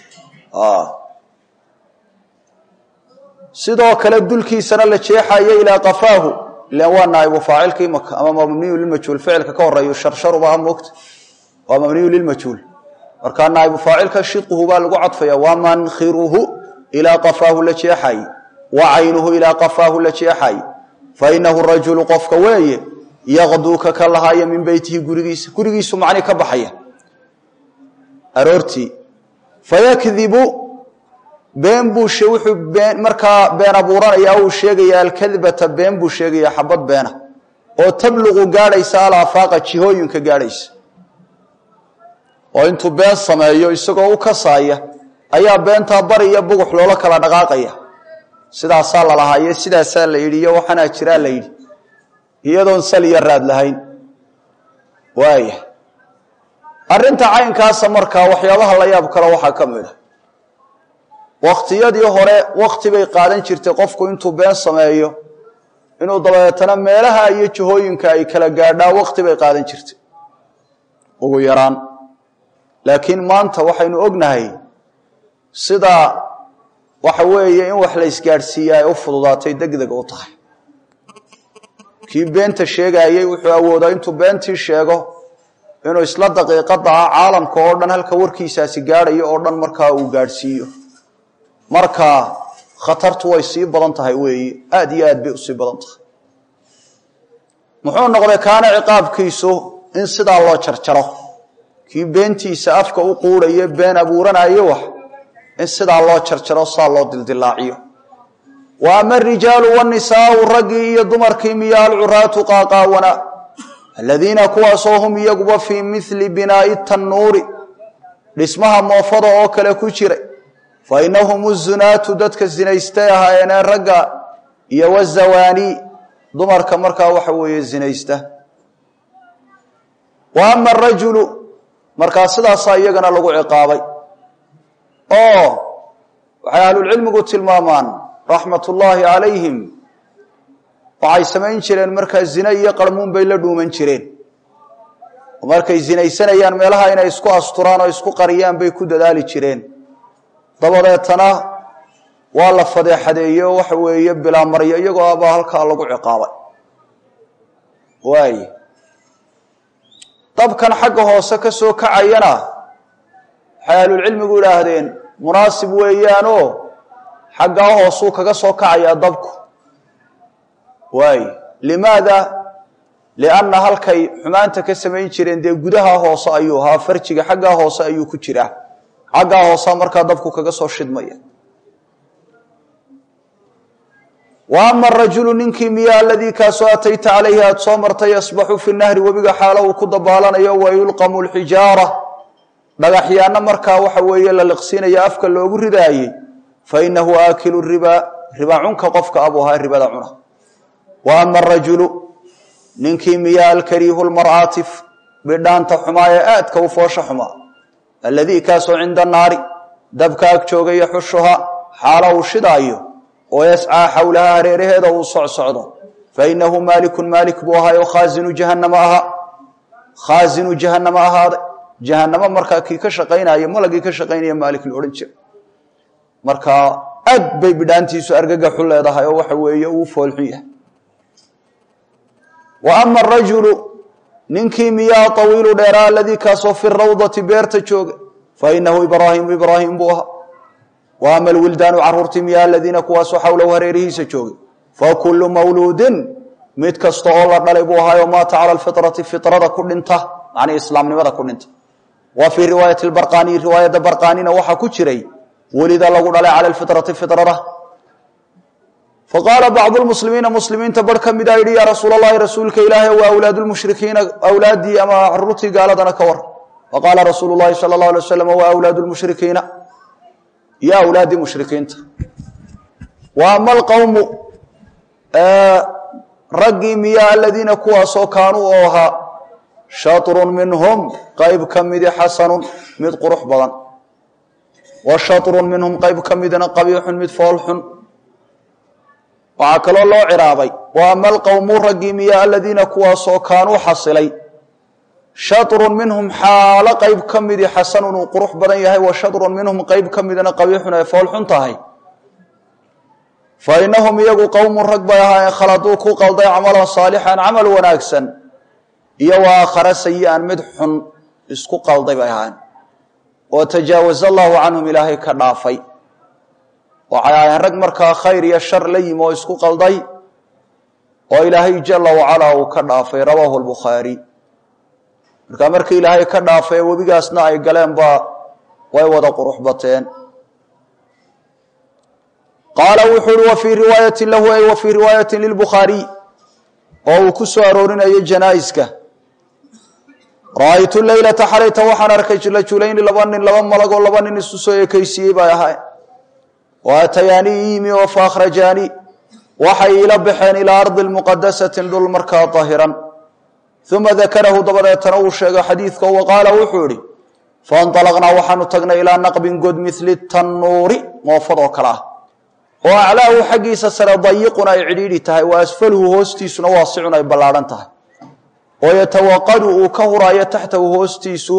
sidoo kale dulkiisana la jeexayo ilaa qafaahu ilan waa naaibu faacilkii maka ama mabniyu lilmajhuul ficilka ka horeeyo sharsharuba moogta waa mabniyu lilmajhuul markaa naaibu faacilka shidquhu baa lagu cadfaya wamankiruhu ilaa qafaahu la jeexaye wa caynuhu ilaa qafaahu la jeexaye fa inahu rajulu qofka weeye yaqduuka ka lahaaya min beytihi gurigiisa gurigiisu macni ka baxaya aroortii fayakdibu been buu wuxuu been markaa been abuuranaya uu sheegaya alkadbata been buu sheegaya xabad beena oo tabluqu gaadhaysa alafaaqa jihooyinka gaadhaysa oo intuu been sameeyo isagoo u kasaaya ayaa beentaa bari iyo bugux loola kala dhaqaaqaya sidaasaa la lahaaye sidaasaa la yidhi iyo waxaanaa jiraa la yidhi iyadoon sal iyo raad lahayn waaya arrinta caynkaasa markaa waxyaabaha la yaab kale waxaa ka mid a wakhtiyadii hore wakti bay qaadan jirtay qofku intuu been sameeyo inuu dabeetana meelaha iyo jihooyinka ay kala gaadhaan wakti bay qaadan jirtay ugu yaraan laakiin maanta waxaynu ognahay sida waxa weeye in wax la isgaadhsiiya ay u fududaatay degdeg u tahay kii beenta sheegaayey wuxuu awoodaa intuu beentii sheego inuu isla daqiiqada ah caalamka oo dhan halka warkiisaasi gaadhayo oo dhan markaa uu gaadhsiiyo marka khatartu way sii badan tahay weeye aada iyo aad bay usii badan tahay muxuu noqday kaana ciqaabkiisu in sidaa loo jarjaro kii beentiisa afka u quudhayo been abuuranayo wax in sidaa loo jarjaro saa loo dildilaaciyo wa ama arijaalu wanisaau raggii iyo dumarkii miya alcuraatu qaaqaawana aladiina kuwaasoo hum iyaguba fii mili binaa'i tannuuri dhismaha moofada oo kale ku jiray fa inahum uzunaatu dadka zinaystay ahaayeenee ragga iyo wazawaani dumarka markaa waxa weeye zinaysta wa ama arajulu markaa sidaasaa iyagana lagu ciqaabay oo waxay ahlulcilmigu tilmaamaan raxmat ullaahi calayhim waxay samayn jireen markaa zine iyo qarmuun bay la dhuuman jireen oo markay zinaysanayaan meelaha inay isku asturaan oo isku qariyaan bay ku dadaali jireen dabadeetana waa la fadeexadeeye oo waxa weeye bilaamaryo iyagoo abaa halkaa lagu ciqaabay waay dabkan xagga hoose ka soo kacayana waxay ahlulcilmigu idhaahdeen munaasib weeyaanoo xaggaa hoosuu kaga soo kacayaa dabku waay limaada lianna halkay xumaanta ka samayn jireen dee gudaha hoose ayuu ahaa farjiga xaggaa hoose ayuu ku jiraa xaggaa hoosea markaa dabku kaga soo shidmaya wa ama arajulu ninkii miya aladii kaasoo atayta calayhi aada soo martay yasbaxu fi nahri webiga xaalo uu ku dabaalanayo wa yulqamu lxijaara dhagaxyaana markaa waxa weeye la liqsiinayo afka loogu ridaayey fa inahu aakilu ribaa riba cunka qofka abuu ahaa ribada cuna wa ama arajulu ninkii miya alkariihu lmar'aatif bidhaanta xumaa ee aadka u foosha xumaa alladii kaasoo cinda naari dabka ag jooga yaxushuha xaalo uu shidaayo oo yascaa xowlaha hareeraheeda uu socsocdo fa inahu maalikun maalik buu ahaayo khaazinu jahannama ahaa khaazinu jahannama ahaaday jahanamo markaa kii ka shaqaynaya malagii ka shaqaynaya maalik la odhan jira markaa aad bay bidhaantiisu argagaxu leedahay oo waxa weeye uu foolxun yahay wa ama arajulu ninkii miyaa awiilu dheeraa aladii kaasoo fi rawdati beerta jooga fa inahu ibraahimu ibraahim buu ahaa wa ama alwildaanu caruurtii miyaa aladiina kuwaasoo xawlahu hareerihiisa joogay fa kullu mawluudin mid kasta oo la dhalay buu ahaayo maata cala alfitrati fitrada ku dhinta macnii islaamnimada ku dhinta wa fii riwaayati barqaaniyi riwaayadda barqaanina waxaa ku jiray welida lagu dhalay cala alfitrati fitrada faqaala bacdu lmuslimiina muslimiinta bar ka mida yidhi yaa rasuul allahi rasuulka ilaahay waa awlaadu lmushrikiina awlaaddii ama caruurtii gaaladana ka war faqaala rasuulu llahi sala allahu alay waslam waa awlaadu lmushrikiina iyo awlaaddii mushrikiinta wa ama alqowmu raggii miya aladiina kuwaasoo kaanuu oo ahaa shatrun minhum qayb ka midi xasanun mid qurux badan wa shatrun minhum qayb ka midna qabiixun mid foolxun waxaa kaloo loo ciraabay wa ama alqowmu raggii miya aladiina kuwaasoo kaanuu xasilay shatrun minhum xaalo qayb ka midi xasanun uu qurux badan yahay wa shatrun minhum qayb ka midna qabiixun ay foolxun tahay fa inahum iyagu qowmun rag bay ahaayeen khaladuu ku qalday camalan saalixan camal wanaagsan iyo wa aakhara sayi-an mid xun isku qalday bay ahaayeen oo tajaawaza allahu canhum ilaahay ka dhaafay waxay ahaayeen rag markaa khayr iyo shar la yimi oo isku qalday oo ilaahay jala wacalaa uu ka dhaafay rawaahu lbukhaari markaa markii ilaahay ka dhaafay webigaasna ay galeen baa way wada qurux bateen qaala wuxuu uhi wa fii riwaayati lahu ay wa fii riwaayati lilbukhaariy oo uu ku soo aroorinayay janaa'iska ra-aytu leylata xalayta waxaan arkay rajulayni laba nin laba malag oo laba nin isu soo ekaysiiyey bay ahay wa atayaanii yimi oo fa akhrajaanii waxay iila baxeen ilaa ardi muqadasatin dhul markaa dahiran uma dakarahu dabadeetana uu sheegay xadiidka wa qaala wuxuu idhi fainطalaqnaa waxaanu tagnay ilaa naqbin god mili tannuuri moofadoo kale ah oo aclaahu xaggiisa sare dayiqun ay cidhiidhi tahay wa asfaluhu hoostiisuna waasicun ay ballaadhan tahay oo yatawaqadu uu ka huraayo taxtahu hoostiisu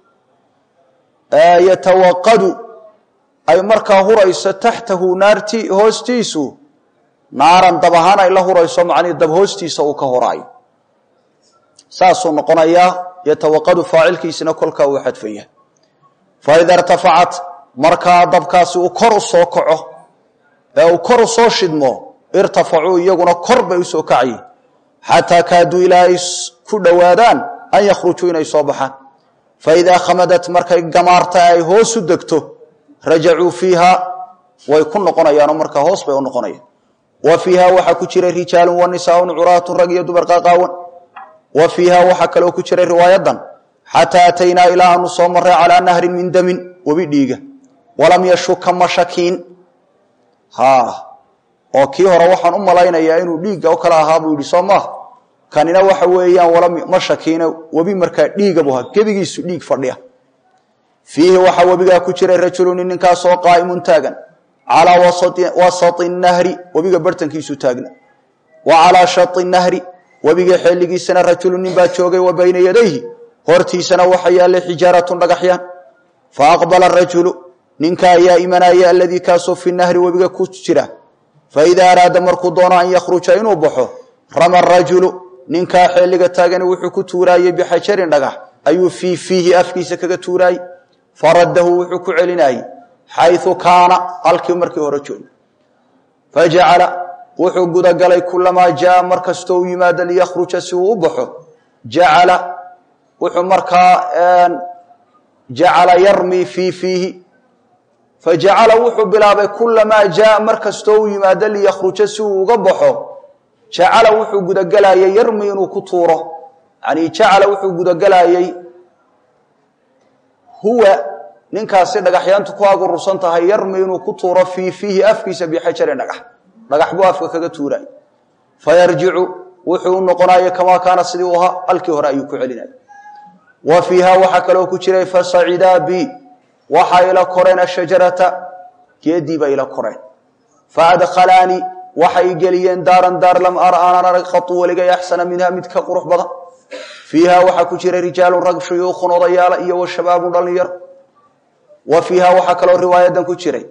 yatawaqadu ay markaa hurayso taxtahu naarti hoostiisu naaran dab ahaan ay la hurayso macnii dab hoostiisa uu ka horaayo saasuu noqonayaa yatawaqadu faacilkiisina kolkaa uu xadfaya faida irtafacat markaa dabkaasi uu kor u soo kaco ee uu kor u soo shidmo irtafacuu iyaguna kor bay usoo kacyi xataa kaaduu ilaa ay ku dhowaadaan an yakhrujuu inay soo baxaan faidaa khamadat markay gamaarta ay hoos u degto rajacuu fiiha way ku noqonayaanoo markaa hoos bay u noqonayaan wa fiiha waxaa ku jira rijaalun wa nisaaun curaatun rag iyo dumar qaaqaawan wa fiiha waxaa kaloo ku jiray riwaayadan xataa ataynaa ilaa aanu soo maray calaa nahrin min damin webi dhiiga walam yashuka mashakiin ha oo kii hore waxaan u malaynayaa inuu dhiigga o kale ahaa buu yidhi soo maaha kanina waxa weeyaan walam mashakiina webi markaa dhiiga buu ahaa gebigiisu dhiig fadhiya fiihi waxaa webigaa ku jiray rajuluni ninkaasoo qaa'imun taagan calaa wasati nahri webiga bartankiisu taagna wa calaa shai nahri webiga xeeligiisana rajulu nin baa joogay wa bayna yadayhi hortiisana waxa yaallay xijaaratun dhagaxyaan fa aqbala rajulu ninka ayaa imanaya aladii kaasoo fi nahri webiga ku jira faidaa araada markuu doono an yakhruja inuu baxo rama rajulu ninkaa xeeliga taagani wuxuu ku tuuraayey bixajarin dhagax ayuu fii fiihi afkiisa kaga tuuraayey faraddahu wuxuu ku celinayey xayu kaana halkii markii hore jooga fajacala wuxuu gudagalay kulamaa jaa mar kastoo u yimaado liyakhruja si uu u baxo jacala wuxuu markaa jacala yarmii fii fiihi fajacala wuxuu bilaabay kulamaa jaa mar kastoo u yimaado liyakhruja si uu uga baxo jacala wuxuu gudagelayay yarmi inuu ku tuuro yani jacala wuxuu gudagelayey huwa ninkaasi dhagaxyaantu ku agurursan tahay yarmi inuu ku tuuro fii fiihi afkiisa bixajarin dhagax dhagax buu afka kaga tuuray fayarjicu wuxuu u noqonaya kamaa kaana sidii u ahaa halkii hore ayuu ku celinaya wa fiiha waxaa kaloo ku jiray fasacidaa bi waxaa ila koreen ashajarata geedii bay ila koreen faadkhalaanii waxay geliyeen daaran daar lam ara aanan arag khatu weligay axsana minha mid ka qurux badan fiiha waxaa ku jira rijaalun rag shuyuukhun odayaala iyo wa shabaabun dhallinyaro wa fiiha waxaa kaloo riwaayadan ku jiray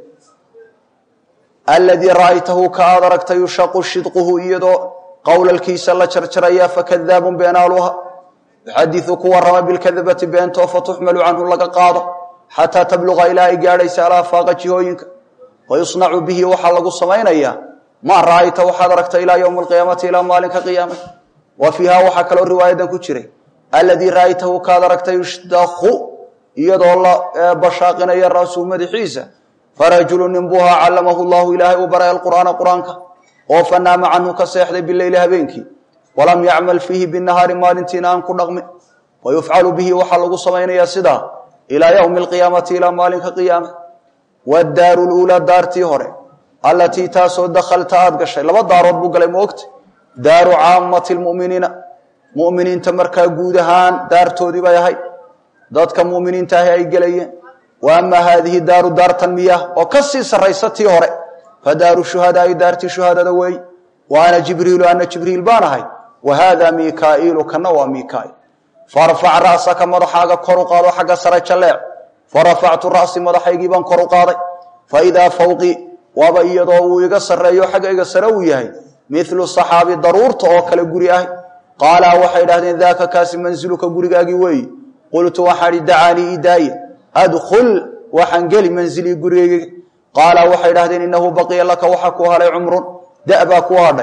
aladii ra'aytahu ka aad aragtay yushaqu shidquhu iyadoo qowlalkiisa la jarjaraya fakadaabun beenaaluha yuxadiu ku warama bilkadabati beentoo fatuxmalu canhu laga qaado xataa tabluqa ilaa ay gaadhaysa alafaaqa jihooyinka wayusnacu bihi waxaa lagu samaynayaa maa ra'ayta waxaad aragtay ilaa ywmi alqiyaamati ilaa maalinka qiyaama wa fiiha waxaa kaloo riwaayadan ku jiray aladii ra'aytahu kaad aragtay yushdaku iyadoo la bashaaqinaya ra'suhu madaxiisa farajulu nin buuhaa callamahu llahu ilaahay uu baray alqur'aana qur'aanka oo fanaama canhu ka seexday bileyli habeenkii walam yacmal fiihi binahaari maalintiina aan ku dhaqmin wayufcalu bihi waxaa lagu samaynayaa sidaa ilaa ywmi alqiyaamati ilaa maalinka qiyaama wadaaru luulaa daartii hore allatii taasoo dakhalta aad gashay laba daarood buu galay maogta daaru caamati lmuminiina muminiinta markaa guud ahaan daartoodii bay ahayd dadka muminiinta ahi ay gelayeen wa ama haadihi daaru daartan miyah oo ka sii sarraysa tii hore fa daaru shuhadaai daartii shuhadada weey wa ana jibriilu ana jibriil baan ahay wa haada mikaa'iilu kana waa mikaail farfac ra'saka madaxaaga kor u qaado xagga sare jalleec farafactu ra'si madaxaygii baan kor u qaaday faidaa fawqii waaba iyadoo uu iga sarreeyo xaggayga sare uu yahay milu saxaabi daruurta oo kale guri ah qaalaa waxay idhahdeen daaka kaasi mansiluka gurigaagii weeyi qultu waxaan ihi dacaanii idaaye adkhul waxaan geli mansilii gurigayga qaala waxay idhahdeen innahu baqiya laka waxa kuu hadhay cumrun da baa kuu hadhay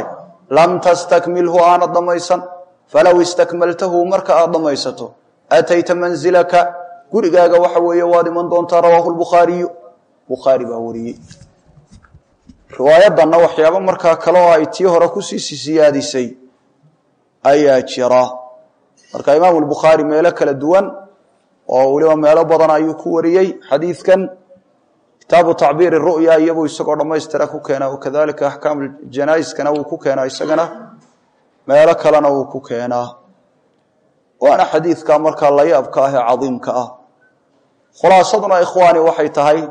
lam tastakmilhu aanad dhammaysan falow istakmaltahu marka aad dhammaysato atayta mansilaka gurigaaga waxa weeye waad iman doontaa rawaahu lbukhaariyu bukhaari baa wariyey riwaayadanna waxyaabo markaa kale oo ay tii hore kusii siyaadisay ayaa jira marka imaamu lbukhaari meelo kala duwan oo weliba meelo badan ayuu ku wariyey xadiidkan kitaabu tacbiir ru'ya iyabuu isagoo dhammaystira ku keenaa wakadalika axkaam janaa'iskana wuu ku keenaa isagana meelo kalena wuu ku keenaa waana xadiidka markaa layaabka ah ee cadiimka ah khulaasaduna ikhwaani waxay tahay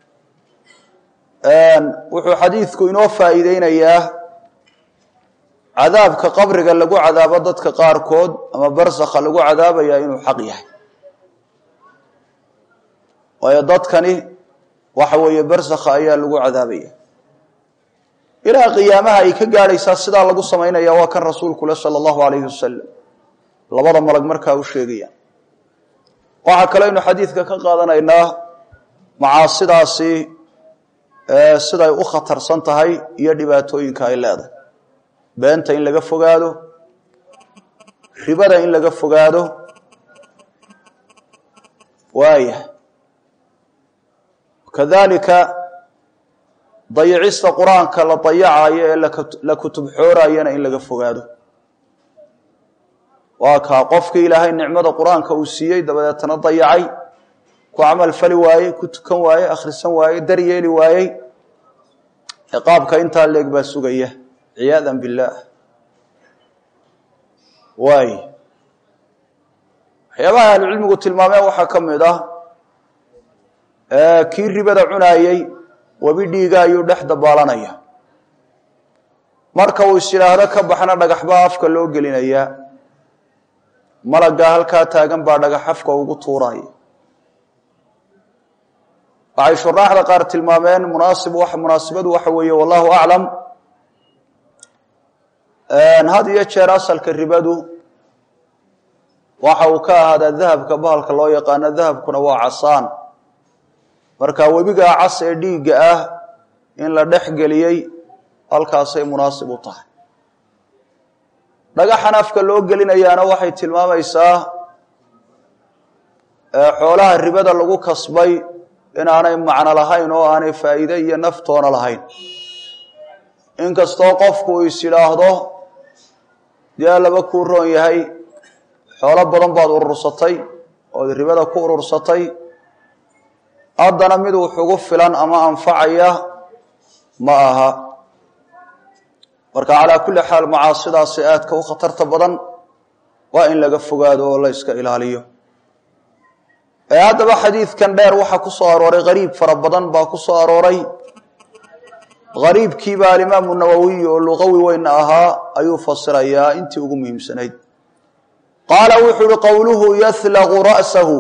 wuxuu xadiidku inoo faa'iideynayaa cadaabka qabriga lagu cadaabo dadka qaarkood ama barsakha lagu cadaabaya inuu xaq yahay waayo dadkani waxa weeye barsakha ayaa lagu cadaabaya ilaa qiyaamaha ay ka gaadhaysaa sidaa lagu samaynaya waa kan rasuulku le sala allahu alayhi wasalam labada malag markaa u sheegayaan waxaa kaloo aynu xadiidka ka qaadanaynaa macaasidaasi siday u khatarsan tahay iyo dhibaatooyinka ay leedahay beenta in laga fogaado ribada in laga fogaado waaya kadalika dayicista qur-aanka la dayacayo ee la kutub xoorayana in laga fogaado waa kaa qofkii ilaahay nicmada qur-aanka uu siiyey dabadeetana dayacay ku camal fali waayey ku tukan waayey akhrisan waayey daryeeli waayey ciqaabka intaa leeg baa sugaya ciyaada billaah waay waxyaabaha ahlucilmigu tilmaameen waxaa ka mid ah kii ribada cunaayey webi dhiiga ayuu dhex dabaalanaya marka uu is yidhaahdo ka baxna dhagaxbaa afka loo gelinayaa malaggaa halkaa taagan baa dhagax afka ugu tuuraya waxay shuraaxda qaar tilmaameen munaasib munaasibadu waxa weeye wallahu aclam had iyo jeer asalka ribadu waxa uu ka ahaadaa dahabka bahalka loo yaqaano dahabkuna waa casaan marka webigaa cas ee dhiigga ah in la dhex geliyey halkaasay munaasib u tahay dhagaxan afka loo gelinayaana waxay tilmaamaysaa xoolaha ribada lagu kasbay inaanay macno lahayn oo aanay faa'iide iyo naftoona lahayn inkastoo qofku uu is yidhaahdo dee laba kuu roon yahay xoolo badan baad urursatay ood ribada ku urursatay haddana mid wuxugu filan ama anfacaya ma aha marka calaa kulli xaal macaasidaasi aadka u khatarta badan waa in laga fogaado oo la yska ilaaliyo haddaba xadiidkan dheer waxaa ku soo arooray qariib fara badan baa ku soo arooray qariibkiiba alimaamu nawowiy oo luqawi weyn ahaa ayuu fasirayaa intii ugu muhiimsanayd qaala wuxuu uhi qowluhu yahlaqu ra'sahu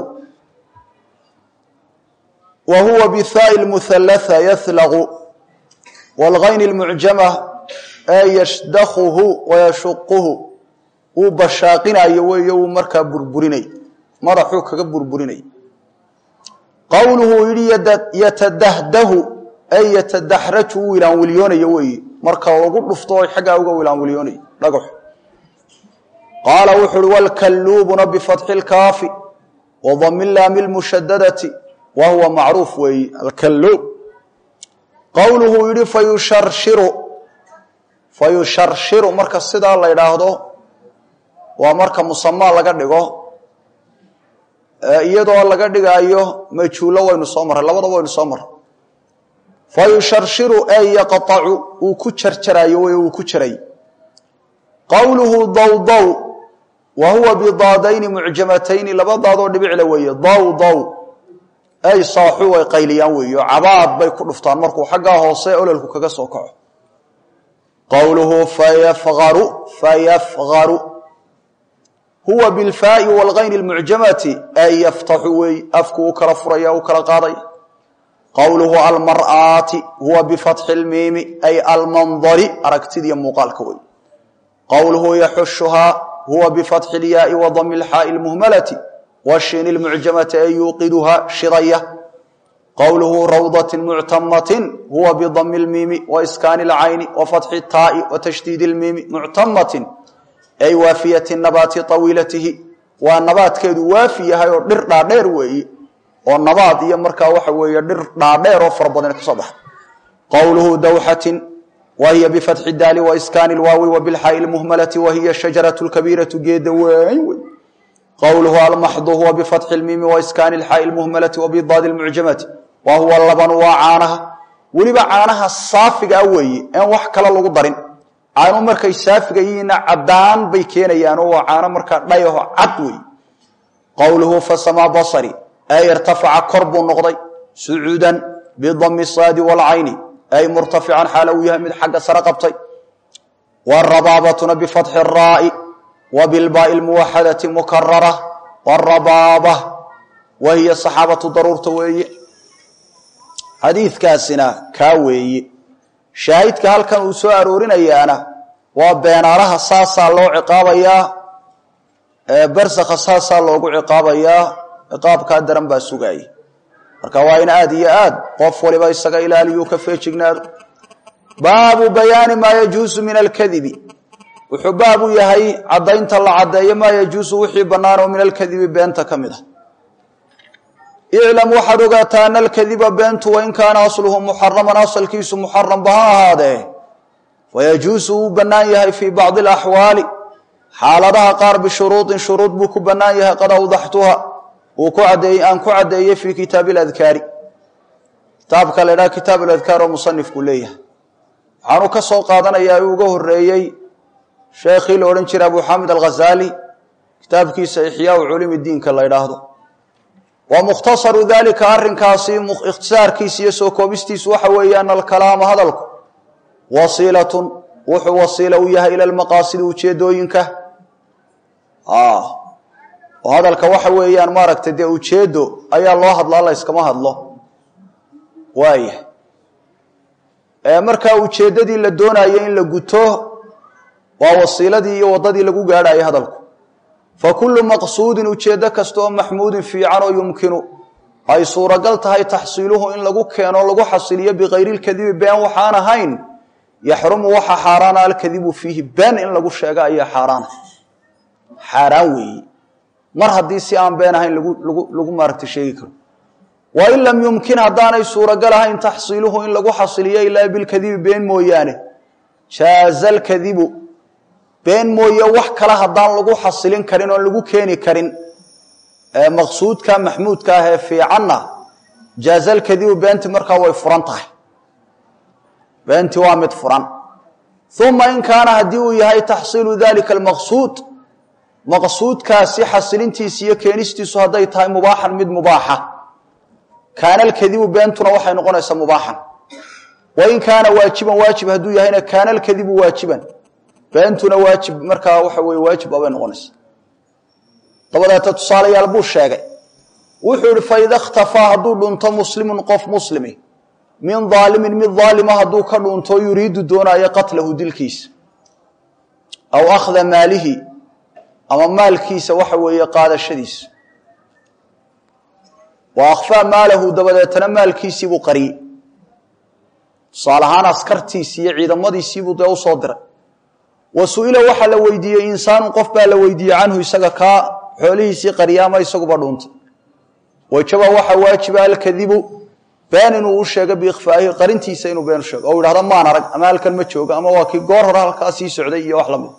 wa huwa bihaai lmuhallatha yahlaqu waalgayni lmucjama ee yashdakhuhu wayashuquhu wuu bashaaqinayo weeyo wuu markaa burburinay madaxuu kaga burburinay qowluhu yihi yatadahdahu ay yatadaxraju wuu wilaanwiliyoonayo weeye marka lagu dhufto o xaggaa uga wilaanwiliyoonayo dhagaxu qaala wuxu uhi wlkalluubuna bifatxi lkaafi wadami laami lmushadadati wa huwa macruuf weeye alkalluub qowluhu yihi fayusharshiru fayusharshiru marka sidaa la ydhaahdo waa marka musamaa laga dhigo iyadoo laga dhigaayo majhuulo waynu soo marray labadaba waynu soo marray fayusharshiru ay yaqacu uu ku jarjarayo wey uu ku jaray qowluhu dawdaw wa huwa bidaadayni mucjamatayni laba daadoo dhibicla weeye dawdaw ay saaxu way qayliyaan weeyo cabaad bay ku dhuftaan markuu xaggaa hoose ololku kaga soo kaco qowluhu fayafqaru fayafqaru huwa bilfaai walgayni lmucjamati ay yaftaxu wey afku u kala furaya u kala qaadaya qowluhu almar'aati huwa bifatxi lmiimi ay almandari aragtidiiyo muuqaalka wey qowluhu yaxushuhaa huwa bifatxi lyaai wadami lxaai lmuhmalati washiini lmucjamati ay yuuqiduhaa shidaya qowluhu rawdatin muctamatin huwa bidami lmiimi waiskaani اlcayni wafatxi taai watashdiidi اlmiimi muctamatin ay waafiyati nabaati طawiilatihi waa nabaadkeedu waafi yahay oo dhir dhaadheer weeye oo nabaad iyo markaa waxa weeye dhir dhaadheer oo fara badan kasoo baxda qowluhu dawxatin wahiya bifatxi daali waiskaani lwaawi wabilxaai lmuhmalati wahiya shajaratu lkabiiratu geeda weyn wey qowluhu almaxdu huwa bifatxi lmiimi waiskaani lxaai lmuhmalati wabidaadi lmucjamati wa huwa labanu waa caanaha weliba caanaha saafigaa weeye en wax kale lagu darin caanu markay saafiga yihiinna caddaan bay keenayaan oo waa caano markaa dhayaho cad wey qowluhu fasamaa basari ay irtafaca kor buu noqday sucuudan bidami saadi waalcayni ay murtafican xaala uu yahay mid xagga sare qabtay warabaabatuna bifatxi raa'i wa bilbaai lmuwaxadati mukarara warabaaba wa hiya saxaabatu daruurta weeye xadiidkaasina kaa weeye shaahidka halkan uu soo aroorinayaana waa beenaalaha saasaa loo ciqaabayaa barsakha saasaa loogu ciqaabayaa ciqaabkaa daran baa sugaaya marka waa in aad iyo aad qof waliba isaga ilaaliyu ka feejignaado baabu bayaani maa yajuusu min alkadibi wuxuu baab u yahay caddaynta la caddeeyo maa yajuusu wixii bannaan oo min alkadibi beenta ka mid a iclam waxaad ogaataa ana alkadiba beentu wain kaana asluhu muxaraman asalkiisu muxaramba ha ahaadee wayajuusu wuu bannaan yahay fii bacdi alaxwaali xaaladaha qaar bishuruudin shuruud buu ku bannaan yahay qad awdaxtuha uu ku adeey aan ku caddeeyey fii kitaabi aladkaari kitaabka la idhaha kitaab aladkaar oo musanifku leeyahay waxaanu ka soo qaadanayaa uu uga horeeyey sheekhii la odhan jiray abu xamid alghazaali kitaabkiisa ixyaau culumi diinka la idhaahdo wa mukhtasaru dalika arrinkaasi ikhtisaarkiisa iyo soo koobistiisu waxa weeye ana alkalaama hadalku wasiilatun wuxuu wasiila u yahay ila lmaqaasidi ujeedooyinka oo hadalka waxa weeyaan maaragtay dee ujeedo ayaa loo hadlaa la yskama hadlo waaya markaa ujeeddadii la doonayo in la guto waa wasiiladii iyo waddadii lagu gaadhayo hadalku fa kullu maqsuudin ujeeddo kasta oo maxmuudin fiican oo yumkinu ay suuragal tahay taxsiiluhu in lagu keeno lagu xasiliyo bikayri lkadibi been waxaan ahayn yaxrumu waxa xaaraana alkadibu fiihi been in lagu sheego ayaa xaaraana xaaraan weeye mar haddii si aan been ahayn lagu maaragta sheegi karo wain lam yumkin haddaanay suuragal ahayn taxsiiluhu in lagu xasiliyo ilaa bilkadibi been mooyaane jaaza alkadibu been mooye wax kale haddaan lagu xasilin karin oon lagu keeni karin maqsuudka maxmuudka ah ee fiicanna jaaza alkadibu beentii markaa way furan tahay beentii waa mid furan uma in kaana haddii uu yahay taxsiilu dalika almaqsuud maqsuudkaasi xasilintiisa iyo keenistiisu hadday tahay mubaaxan mid mubaaxa kaana alkadibu beentuna waxay noqonaysaa mubaaxan wain kaana waajiban waajib hadduu yahayna kaana alkadibu waajiban beentuna waajib markaa waxa weye waajib abay noqonaysa dabadeeta tusaalayaal buu sheegay wuxuu yihi faida ikhtafaa hadduu dhunto muslimun qof muslimi min daalimin mid daalima hadduu ka dhunto yuriidu doonaayo qatlahu dilkiisa aw akhda maalihi ama maalkiisa waxa weeye qaadashadiisa wa akhfaa maalahu dabadeetana maalkiisiibuu qariyey tusaale ahaan askartiisii iyo ciidamadiisiibuu dee usoo diray wa su-ila waxaa la weydiiyey insaanun qof baa la weydiiyey canhu isaga kaa xoolihiisii qariya ama isaguba dhuuntay wajaba waxaa waajiba alkadibu been inuu u sheego biikhfaa'ihi qarintiisa inuu been u sheego oo yidhahdo maan arag ama halkan ma jooga ama waa kii goor hore halkaa sii socday iyo wax lamid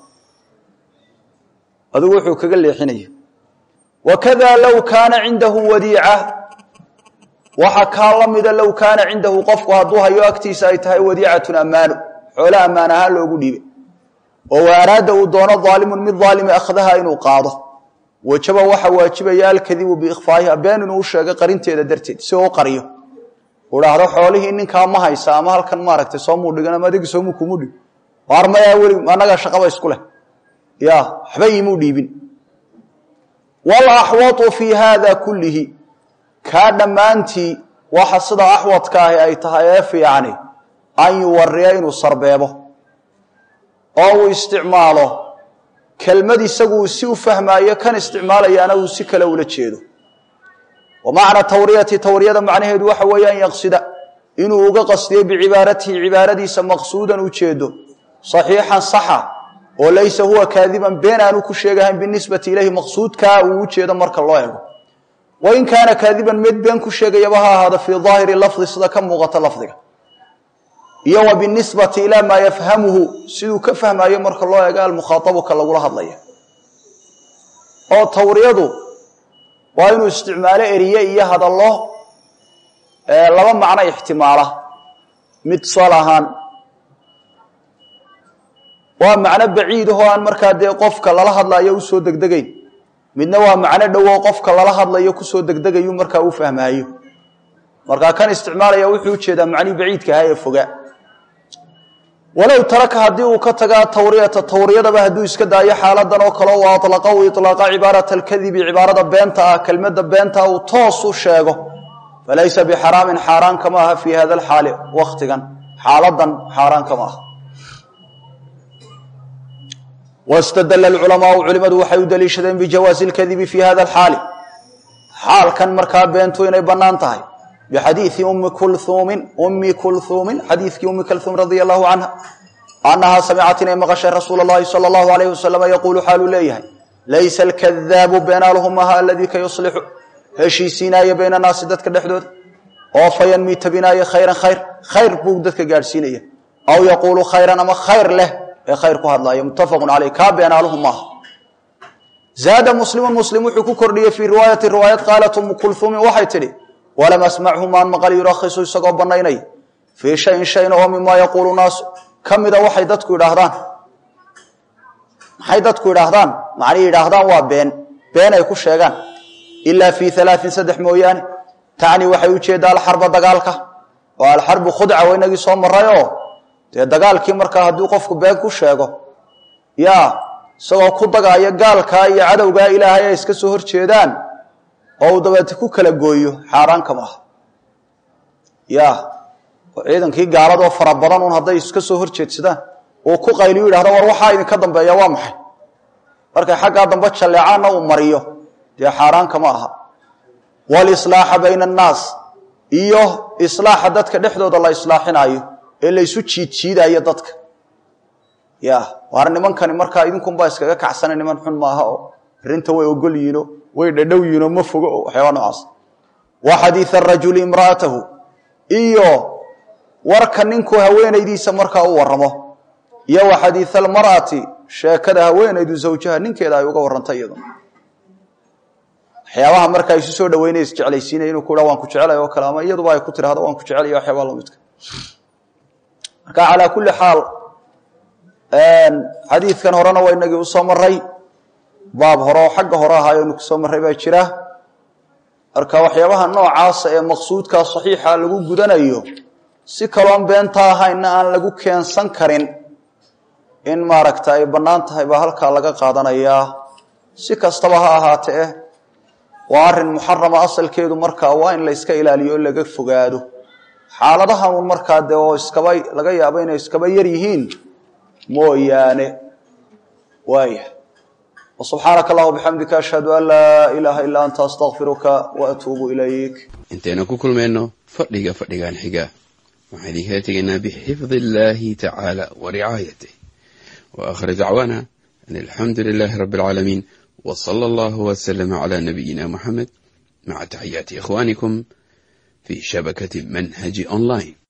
adigu wuxuu kaga leexinaya wakada low kaana cindahu wadiica waxa kaa la mida low kaana cindahu qofku hadduu hayo agtiisa ay tahay wadiicatun ammaano xoole ammaan ahaan loogu dhiibay oo wa araada uu doono daalimun mid daalimi akhdaha inuu qaado wajaba waxa waajibaya alkadibu biikhfaa'iha been inuu u sheegay qarinteeda darteed si uu u qariyo uu dhahdo xoolihii ninkaa ma haysa ama halkan maaragtay soomuu dhigan ama adigi soomuu kumu dhig armayaa weli annaga shaqaba isku leh ya waxba imuu dhiibin walaxwatu fii haada kullihi kaa dhammaantii waxa sida axwadka ahi ay tahay ee fiicani an yuwariya inuu sarbeebo oo uu isticmaalo kelmad isagu uu si u fahmaayo kan isticmaalayaana uu si kale ula jeedo wa macna tawriyati tawriyada macnaheedu waxa weeye an yaqsida inuu uga qasdiyo bicibaaratihi cibaaradiisa maqsuudan ujeedo saxiixan saxa oo laysa huwa kaadiban been aanu ku sheegahayn binisbati ilayhi maqsuudkaa uu ujeedo marka loo ego wain kaana kaadiban mid been ku sheegayaba ha ahaado fii daahiri lafdi sida ka muuqata lafdiga iyo wa binisbati ilaa maa yafhamuhu siduu ka fahmayo marka loo ego almukhaaabu ka lagula hadlaya oo tawriyadu waa inuu isticmaalo eriye iyo hadallo laba macno ixtimaala mid tusaale ahaan waa macno baciid ahoo aan markaa dee qofka lala hadlayo usoo degdegayn midna waa macno dhowo qofka lala hadlayo kusoo degdegayu markaa u fahmaayo markaa kan isticmaalaya wuxuu ujeedaa macnihii baciidka ahaa ee fogaa walow taraka haddii uu ka tagaa tawriyata tawriyadaba hadduu iska daayo xaaladan oo kale u alaqa u ilaaqa cibaarata alkadibi cibaarada beenta ah kelmadda beenta uu toos u sheego falaysa bixaraamin xaaraan kama aha fii hada alxaali waktigan xaaladan xaaraan kama aha wastadala alculamaau culimadu waxay u daliishadeen bijawaazi lkadibi fi hada alxaali xaalkan markaa beentu inay bannaan tahay bixadiidi ummi kulhuumin ummi kulhuumin xadiidkii ummi kulhuum radia allahu canha annahaa samicat inay maqashay rasuula allahi sala allahu alayh wasalama yaquulu xaaluu leeyahay laysa alkadaabu beenaaluhu maha aladii ka yuslixu heshiisiinaayo bayna naasi dadka dhexdooda oo fayanmi tabinaayo khayran khayr khayr buu dadka gaadhsiinaya aw yaquulu khayran ama khayr leh ee khayr ku hadlaayo muttafaqun caleyh kaa beenaaluhu maaha zaada muslimun muslim wuxuu ku kordhiyey fii riwaayati riwaayad qaalat umu kulhuumin waxay tidhi walam asmachu maan maqal yurakhisu isagoo banaynaya fii shayin shayna oo mimaa yaquulu naasu ka mida waxay dadku idhaahdaan maxay dadku idhaahdaan macnay yidhaahdaan waa been been ay ku sheegaan ilaa fii alaain saddex mooyaane tacni waxay ujeeddaa alxarba dagaalka oo alxarbu khudca waa inagii soo maray oo dee dagaalkii markaa hadduu qofku been ku sheego ya isagoo ku dagaayo gaalkaa iyo cadowgaa ilaahay ay iska soo horjeedaan oo uu dabeete ku kala gooyo xaaraan kama aha ya oo ciidankii gaaladoo fara badan un hadday iska soo horjeedsadaan uu ku qayliyu yidhahda war waxaa idinka dambeeya waa maxay markay xaggaa dambe jalleecaanna uu mariyo dee xaaraan kama aha walislaaxa bayna annaas iyo islaaxa dadka dhexdooda la islaaxinaayo ee laysu jiidjiidaayo dadka ya waar nimankani markaa idinkunbaa iskaga kacsana niman xun maaha oo arrinta way ogol yihiino way dhadhow yihiinoo ma fogo oo waxyaaba noocaas wa xadiida arajuli imra'atahu iyo warka ninku haweenaydiisa markaa u warramo iyo wa xadiida almar'ati sheekada haweenaydu zawjaha ninkeeda ay uga warrantay iyadu waxyaabaha markaa isu soo dhaweynaya isjeclaysiinaya inuu ku ha waan ku jecelay oo kale ama iyaduba ay ku tirahdo waan ku jecelaya waxyaabaa lamidka marka calaa kulli xaal xadiidkan horena waa inagii usoo maray baab hore oo xagga hore ahaa aynu kusoo marray baa jira marka waxyaabaha noocaasa ee maqsuudkaa saxiixa lagu gudanayo si kaloon beenta ahaynna aan lagu keensan karin in maaragta ay bannaan tahay baa halkaa laga qaadanayaa si kastaba ha ahaate eh waa arrin muxarama asalkeedu markaa waa in la yska ilaaliyo o laga fogaado xaaladahan un markaa dee oo iskaba laga yaabo inay iskaba yar yihiin mooyaane waaya subxaanaka allah bixamdika ashhadu an laa ilaaha illaa anta astakfiruka wa atuubu ilayk intaynu ku kulmayno fadhiga fadhigan xiga waxaan idinkala tegaynaa bixifdi illaahi tacaala wa ricaayatih wa aakhir dacwaana an alxamdu lilaahi rabbi alcaalamiin wa sala allahu wasalama calaa nabiyina muxamed maca taxiyaati ikhwaanikum fi shabakati manhaji online